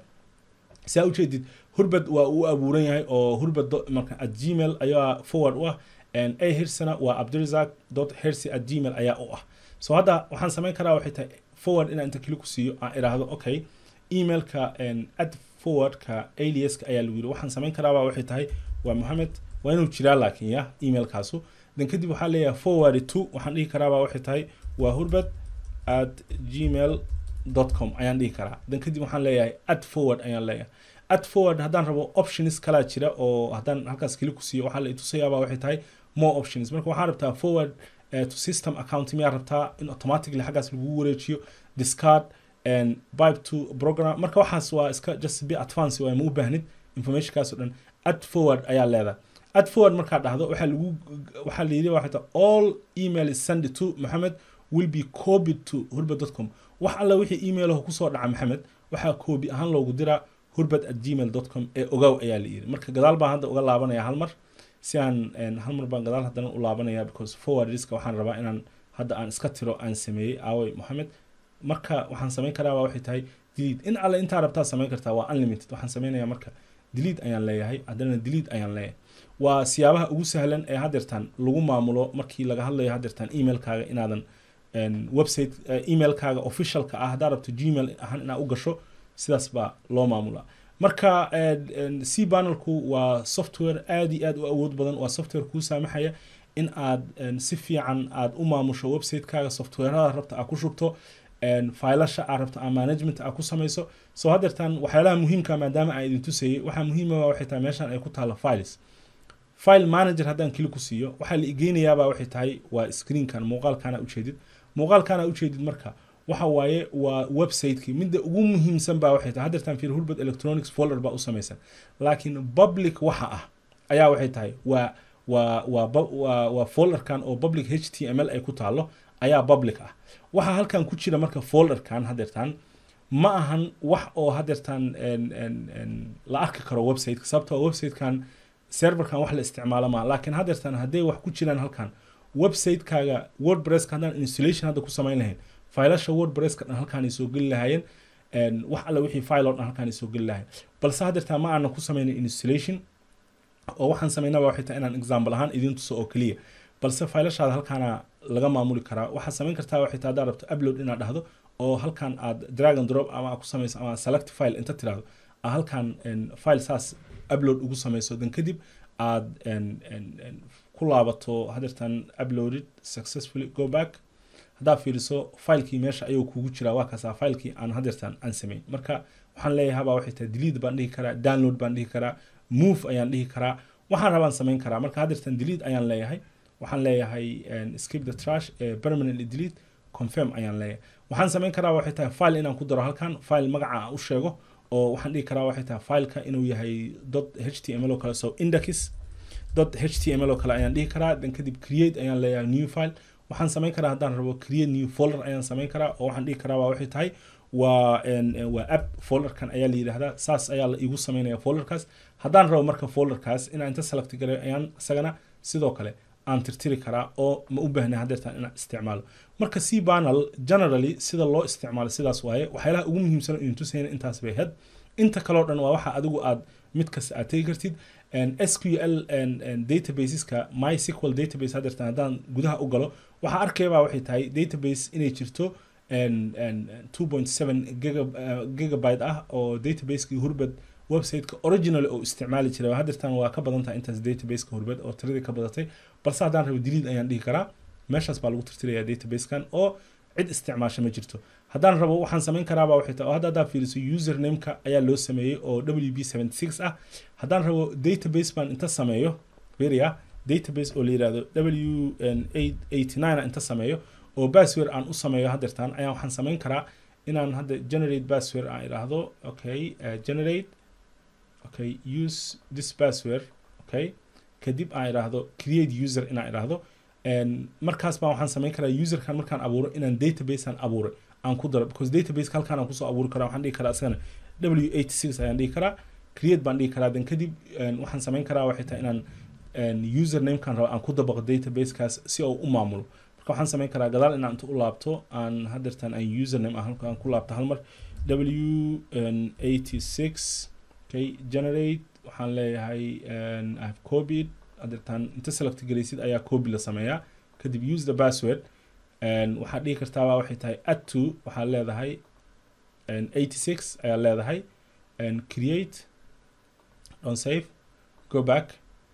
saa ujeedid hurbad waa uu abuuran yahay oo hurbad marka at gmail ayaa forward u ah a hirsana waa abdurizak dot hersi at gmail ayaa u ah so hadda waxaan samayn karaa waxay tahay forward inaan inta keli ku siiyo aan idhaahdo okay emailka ad forwardka aliaska ayaa lagu yiri waxaan samayn karaabaa waxay tahay waa mohamed waa inuu jiraa laakiin ya emailkaasu dan kadib waxaa leeyahay forward to waxaan dhihi karaabaa waxay tahay waa hurbad at gmail com ayaan dhihi karaa dan kadib waxaan leeyahay ad forward ayaan leeyahay ad forward haddaan rabo options kalaa jira oo haddaan halkaas keli ku siiyo waxaa la itusayaabaa waxay tahay more options marka waxaa rabtaa forward uh, to system account miyaa rabtaa in automatically xaggaas lagu wareejiyo discard and pipe to program marka waxaas waa iska just be advance waa ma u baahnid informationkaas oo dhan ad forward ayaa leedahay ad forward markaa dhahdo waxaa lagu waxaa la yidhi waxay tahay all email is send to mohamed will be copied to hurbad.com wax alla wixii email kusoo dhaca maxamed waxaa koobi ahaan loogu diraa hurbad at gmail com ee ogow ayaa la yidhi marka gadaal baan hadda uga laabanaya hal mar si aan hal mar baan gadaal haddana u laabanaya because forward riska waxaan rabaa inaan hadda aan iska tiro aan sameeyey aaway mohamed marka waxaan samayn karaa waxay tahay delete in alle intaa rabtaa samayn kartaa waa unlimited waxaan samaynayaa marka delete ayaan leeyahay haddana delete ayaan leeyahay waa siyaabaha ugu sahlan ee hadeertaan lagu maamulo markii laga hadlayo hadeertaan emailkaaga inaadan website emailkaaga officialka ah haddaa rabto gmail ahaan inaad u gasho sidaas baa loo maamulaa marka c panelku waa software aad iyo aad u awood badan waa software kuu saamaxaya in aad si fiican aad u maamusho website-kaaga softwarada rabta aad ku shubto failasha aad rabto aa management aad ku samayso soo haddeertan waxyaalaha muhiimka maadaama aan idin tusayay waxaa muhiimaba waxay tahay meeshan ay ku taalla files file manager haddaan kili ku siiyo waxaa la igeynayaaba waxay tahay waa screenkan muuqaalkana ujeedid muuqaalkana ujeedid marka waxa waaye waa website-kii midda ugu muhiimsan baa waxay tahay haddeertan fiir hulbad electronics folder baa u samaysan laakiin public waxa ah ayaa waxay tahay waa waa waa waa waa folderkan oo public h t m l ay ku taalo ayaa public ah waxa halkan ku jira marka folderkan haddeertan ma ahan wax oo haddeertan la arki karo website-ka sababtoo website-kan serverkan wax la isticmaalo maa laakiin haddeertan hadday wax ku jiraan halkan website-kaaga wordpresska haddaan installation hadda ku samayn lahayn failasha wordpresska dhan halkaan ay soo geli lahaayeen wax alle wixii file oo dhan halkaan ay soo geli lahayen balse haddeertan ma aanan ku samaynin installation oo waxaan samaynaba waxay tahay inaan example ahaan idiin tuso oo keliya balse failashaada halkaana laga maamuli karaa waxaad samayn kartaa waxay tahay haddaad rabto upload inaad dhahdo oo halkan aad drag and drop ama aad ku samayso ama select file inta tiraahdo aa halkan file saas upload ugu samayso dan kadib aad ku laabato haddeertan uploaded successfully go back haddaad fiiriso filekii meesha ayuu kugu jiraa waa kaasaa filekii aan haddeertan aan samayn marka waxaan leeyahay habaa waxay tahay delete baan dhihi karaa download baan dhihi karaa move ayaan dhihi karaa waxaan rabaan samayn karaa marka haddeertan delete ayaan leeyahay waxaan leeyahay skip the trash permanently delete confirm ayaan leeyahay waxaan samayn karaa waxay tahay file inaan ku daro halkan file magaca aan u sheego oo waxaan dhihi karaa waxay tahay fileka inuu yahay dot h t m l oo kale so index dot h t m l oo kale ayaan dhihi karaa dan kadib create ayaan leeyahay new file waxaan samayn karaa haddaan rabo create new folder ayaan samayn karaa oo waxaan dhihi karaa waa waxay tahay waa waa app folderkan ayaa la yidhaahdaa saas ayaa la igu samaynaya folderkaas haddaan rabo marka folderkaas inaan inta select galay ayaan isagana sidoo kale aan tirtiri karaa oo ma u baahnay haddeertaan inaan isticmaalo marka c panel generally sida loo isticmaalo sidaas waaye waxyaalaha ugu muhiimsan idin tusayna intaas bay had inta kaleo dhan waa waxa adigu aad mid kasta aad tegi kartid sql databaseska mysql database haddeertaan haddaan gudaha u galo waxaa arkaybaa waxay tahay database inay jirto 2.7 gigabyte ah oo databaseki hurbad websiteka original oo isticmaali jiray haddeertan waa ka badan tahay intaas databaseka hurbad oo tiradii ka badatay balse haddaan rabo delete ayaan dhihi karaa meeshaas baa lagu tirtiraya databasekan oo cid isticmaasha ma jirto haddaan rabo waxaan samayn karaaba waxay tahay oo hadda haddaa fiiriso usernameka ayaa loo sameeyey oo w b seventy six ah haddaan rabo database baan inta sameeyo beria database oo la yihahdo w eighty nine inta sameeyo oo password aan u sameeyo haddeertaan ayaan waxaan samayn karaa inaan hadda generate password aan idhaahdo okay uh, generate okay use this password okay kadib aan idhaahdo create user inaan idhaahdo markaas baan waxaan samayn karaa userkan markaan abuuro inaan database aan abuuray aan ku daro because database halkaan aan kusoo abuuri karaa waxaan dhihi karaa isagana w eighty six ayaan dhihi karaa create baan dhihi karaa dan kadib waxaan samayn karaa waxay tahay inaan usernamekan rabo aan ku dabaqo databasekaas si oo u maamulo marka waxaan samayn karaa gadaal inaan inta u laabto aan haddeertan aan username ah halkaan ku laabto hal mar w eighty six okay generate waxaan leeyahay i have copied haddeertan inta select galaysid ayaa copy la sameeyaa kadib use the password waxaad dhihi kartaaba waxay tahay add to waxaad leedahay eighty six ayaa leedahay create don't save go back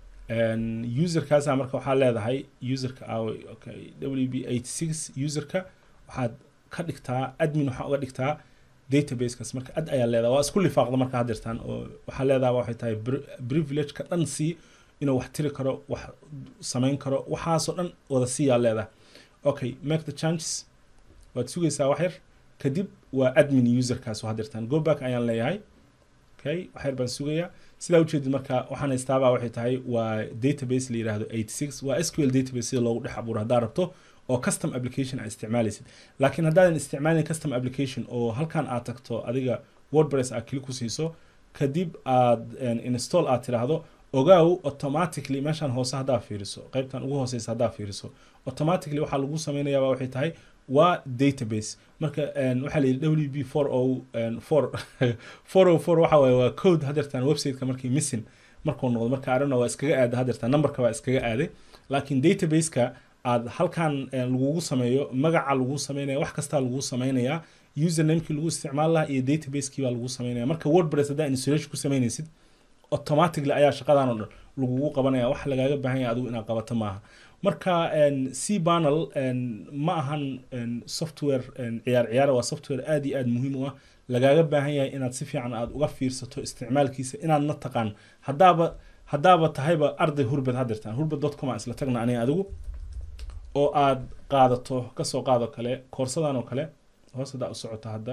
userkaasa marka waxaa leedahay userka aaway okay w b eighty six userka waxaad ka dhigtaa admin waxaa uga dhigtaa databasekaas marka ad ayaa leedahay waa isku lifaaqda marka haddeertaan oo waxaa leedahay waxay tahay privilegeka dhan sii inuu wax tiri karo wax samayn karo waxaasoo dhan wada siiyaa leedahay okay make the changes waad sugaysaa wax yar kadib waa admin userkaas oo haddeertaan go back ayaan leeyahay okay wax yar baan sugayaa sidaa ujeedid marka waxaan haystaabaa waxay tahay waa database la yidhaahdo eighty six waa sql database sida loogu dhex abuuro haddaad rabto oo custom application aad isticmaalaysid laakiin haddaadan isticmaalin custom application oo halkan aad tagto adiga wordpress aad kili ku siiso kadib aad install aad tiraahdo ogaaw automatically meeshaan hoose haddaa fiiriso qaybtan ugu hooseysa haddaa fiiriso automatically waxaa lagu samaynayaa waxay tahay waa database marka waxaa la yidhi w b four o four four o four waxa waaye waa code haddeertaan websiteka markii missing markuu noqdo marka arana waa iskaga aaday haddeertaan numberka waa iskaga aaday laakiin databaseka aad halkan lagugu sameeyo magaca lagu sameynaya wax kastaa lagu sameynaya usernamekii lagu isticmaal lahaa iyo database-kii baa lagu sameynaya marka wordpress haddaa installation ku sameynaysid automatically ayaa shaqadan oo dhan lagugu qabanaya wax lagaaga baahan yahay adigu inaad qabato maaha marka c panel ma ahan software ciyaar ciyaara waa software aad iyo aad muhiim u ah lagaaga baahan yahay inaad si fiican aad uga fiirsato isticmaalkiisa inaadna taqaan haddaaba haddaaba tahayba arday hurbad hadirtaan hurbad dot com aan isla tagna aniga adigu oo aad qaadato kasoo qaado kale koorsadan oo kale hoos haddaa u socoto hadda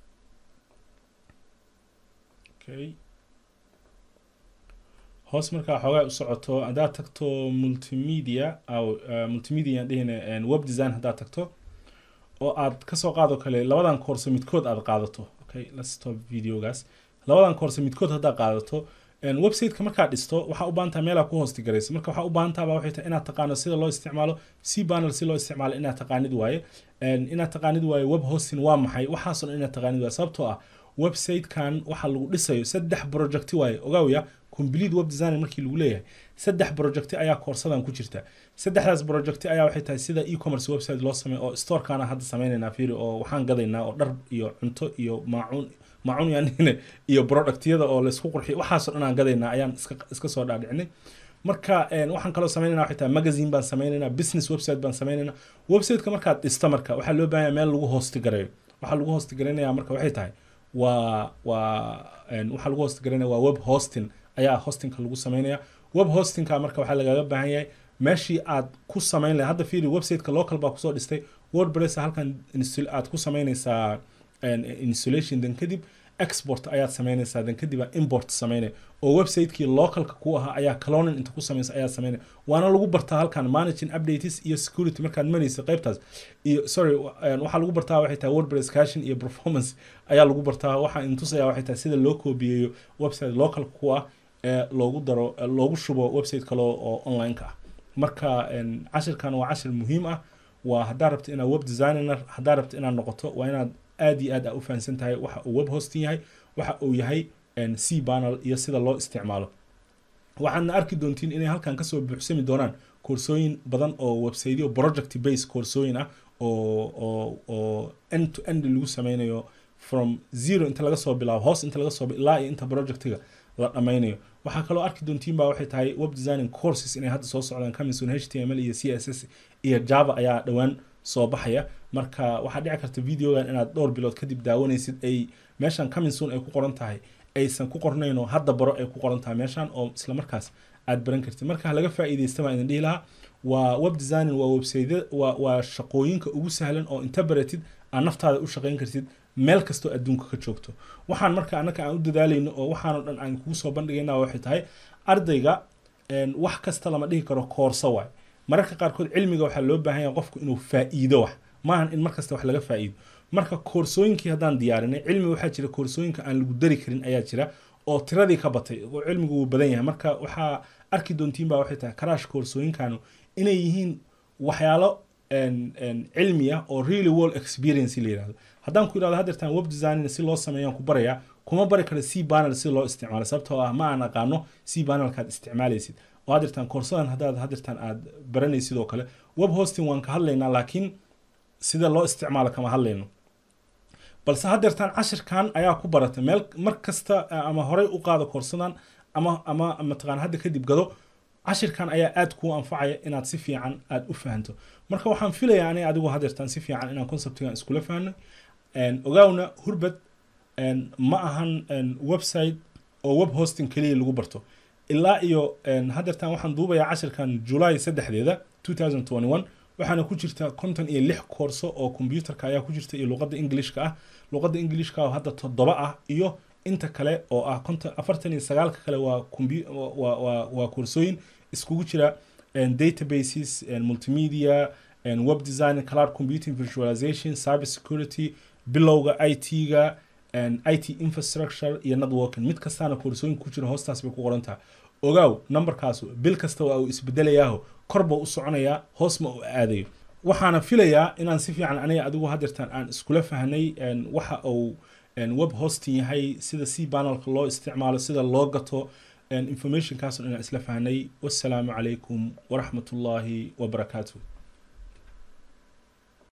okay hoos markaa xoogaa u socoto haddaad tagto multimedia aw multimedia aan dhehina web design haddaad tagto oo aad kasoo qaado kale labadan koorse midkood aad qaadato okay let's stop videogaas labadan koorse midkood haddaad qaadato websiteka markaad dhisto waxaa u baahantaa meelaa ku hoosti garaysa marka waxaa u baahantaaba waxay tahay inaad taqaano sida loo isticmaalo c panel si loo isticmaalo inaad taqaanid waaye inaad taqaanid waaye web hosting waa maxay waxaasoo dhan inaad taqaanid waaye sababtoo ah websitekan waxaa lagu dhisayo saddex projecti waaye ogaawya complete web design markii lagu leeyahay saddex projecti ayaa koorsadan ku jirta saddexdaas projecti ayaa waxay tahay sida e-commerce website loo sameeyo oo storekana hadda sameynaynaa fiiri oo waxaan gadaynaa oo dhar iyo cunto iyo maacuun maacuun yaanine iyo productyada oo laysku qurxiyo waxaasoo dhan aan gadaynaa ayaan iska iska soo dhaadhicinay marka waxaan kaloo sameynayna waxay tahay magazine baan sameynaynaa business website baan sameynaynaa websiteka markaad dhista marka waxaa loo baahan meel lagu hoosti gareeyo waxaa lagu hoosti garaynaya marka waxay tahay waa waa waxaa lagu hoosti garaynaya waa web hosting ayaa hostingka lagu sameynaya web hostingka marka waxaa lagaaga baahan yahay meeshii aad ku sameyn lahay hadda fiiri websiteka local baa kusoo dhistay wordpress halkan aad ku sameynaysaa installation dan kadib export ayaad sameynaysaa dan kadib aa import sameynay oo websitekii localka ku ahaa ayaa cloning inta ku sameysa ayaa sameynay waana lagu bartaa halkan managing updates iyo security markaad maraysa qaybtaas iyo sorry waxaa lagu bartaa waxay tahay wordpress caching iyo performance ayaa lagu bartaa waxaa intusaya waxay tahay sida loo koobiyeeyo website localka ku ah ee loogu daro loogu shubo website kale oo online-ka ah marka cashirkan waa cashir muhiim ah waa haddaa rabta inaad web designer haddaa rabta inaad noqoto waa inaad aad iyo aad a u fahansan tahay waxa uu web hosting yahay waxa uu yahay c panel iyo sida loo isticmaalo waxaadna arki doontiin inay halkan kasoo buuxsami doonaan koorsooyin badan oo websiteyo project base koorsooyin ah oo oo oo end to end lagu sameynayo from zero inta laga soo bilaabo hoos inta laga soo ilaa iyo inta projectiga la dhammaynayo waxaa kaloo arki doontiin baa waxay tahay web designing courses inay hadda soo socdaan coming h t m l iyo c s s iyo java ayaa dhowaan soo baxaya marka waxaa dhici karta videogan inaad dhowr bilood kadib daawanaysid ay meeshan coming soon ay ku qoran tahay aysan ku qornayn oo hadda baro ay ku qoran tahay meeshan oo isla markaas aad baran kartid marka laga faa'iidaysta baan idin dhihi lahaa waa web designing waa website waa waa shaqooyinka ugu sahlan oo inta baratid aad naftaada u shaqayn kartid meel kastoo adduunka ka joogto waxaan marka annaka aan u dadaalayno oo waxaanoo dhan aan kugu soo bandhigayna waxay tahay ardayga wax kasta lama dhihi karo koorso waay mararka qaarkood cilmiga waxaa loo baahan yahay qofku inuu faa'iido wax maahan in markasta wax laga faa'iido marka koorsooyinkii haddaan diyaarinay cilmi waxaa jira koorsooyinka aan lagu dari karin ayaa jira oo tiradii ka batay oo cilmigu wuu badan yahay marka waxaa arki doontiin baa waxay tahay karaash koorsooyinkanu inay yihiin waxyaalo cilmi ah oo really world experience la yirahdo haddaan ku yidhahdo hadeertaan web designing si loo sameeyaan ku barayaa kuma bari karo c panel si loo isticmaalo sababtoo ah ma aan aqaano c panelkaad isticmaalaysid oo hadeertaan koorsadan haddaad hadeertaan aad baranaysid oo kale web hosting waan ka hadlaynaa laakiin sida loo isticmaalo kama hadlayno balse hadeertaan cashirkan ayaa ku barata meel mar kasta ama horey u qaado koorsadan ama ama mataqaan hadda kadib gado cashirkan ayaa aad kuu anfacaya inaad si fiican aad u fahanto marka waxaan filayaa aniga adigu hadeertaan si fiican inaan conceptigan iskula fahno ogaawna hurbad ma ahan website oo web hosting keliya lagu barto ilaa iyo hadeertaan waxaan duubayaa cashirkan july saddexdeeda 2021 waxaana ku jirta konton iyo lix koorso oo kombyuutarka ayaa ku jirta iyo luqadda englishka ah luqadda englishka oo hadda toddoba ah iyo inta kale oo ah konton afartan iyo sagaalka kale waa combu waa waa waa koorsooyin iskugu jira databases multimedia web design cloud computing visualization cyber security bilowga i t-ga i t infrastructure iyo networking mid kastaana koorsooyin ku jira hoostaas bay ku qoran tahay ogaaw numberkaasu bil kasta waa uu isbedelayaaho korba u soconayaa hoos ma u aadayo waxaana filayaa inaan si fiican aniga adigu hadeertaan aan iskula fahnay waxa uu web hosting yahay sida c panelka loo isticmaalo sida loo gato informationkaasoo inaan isla fahnay wassalaamu calaykum waraxmatullaahi wabarakaatuh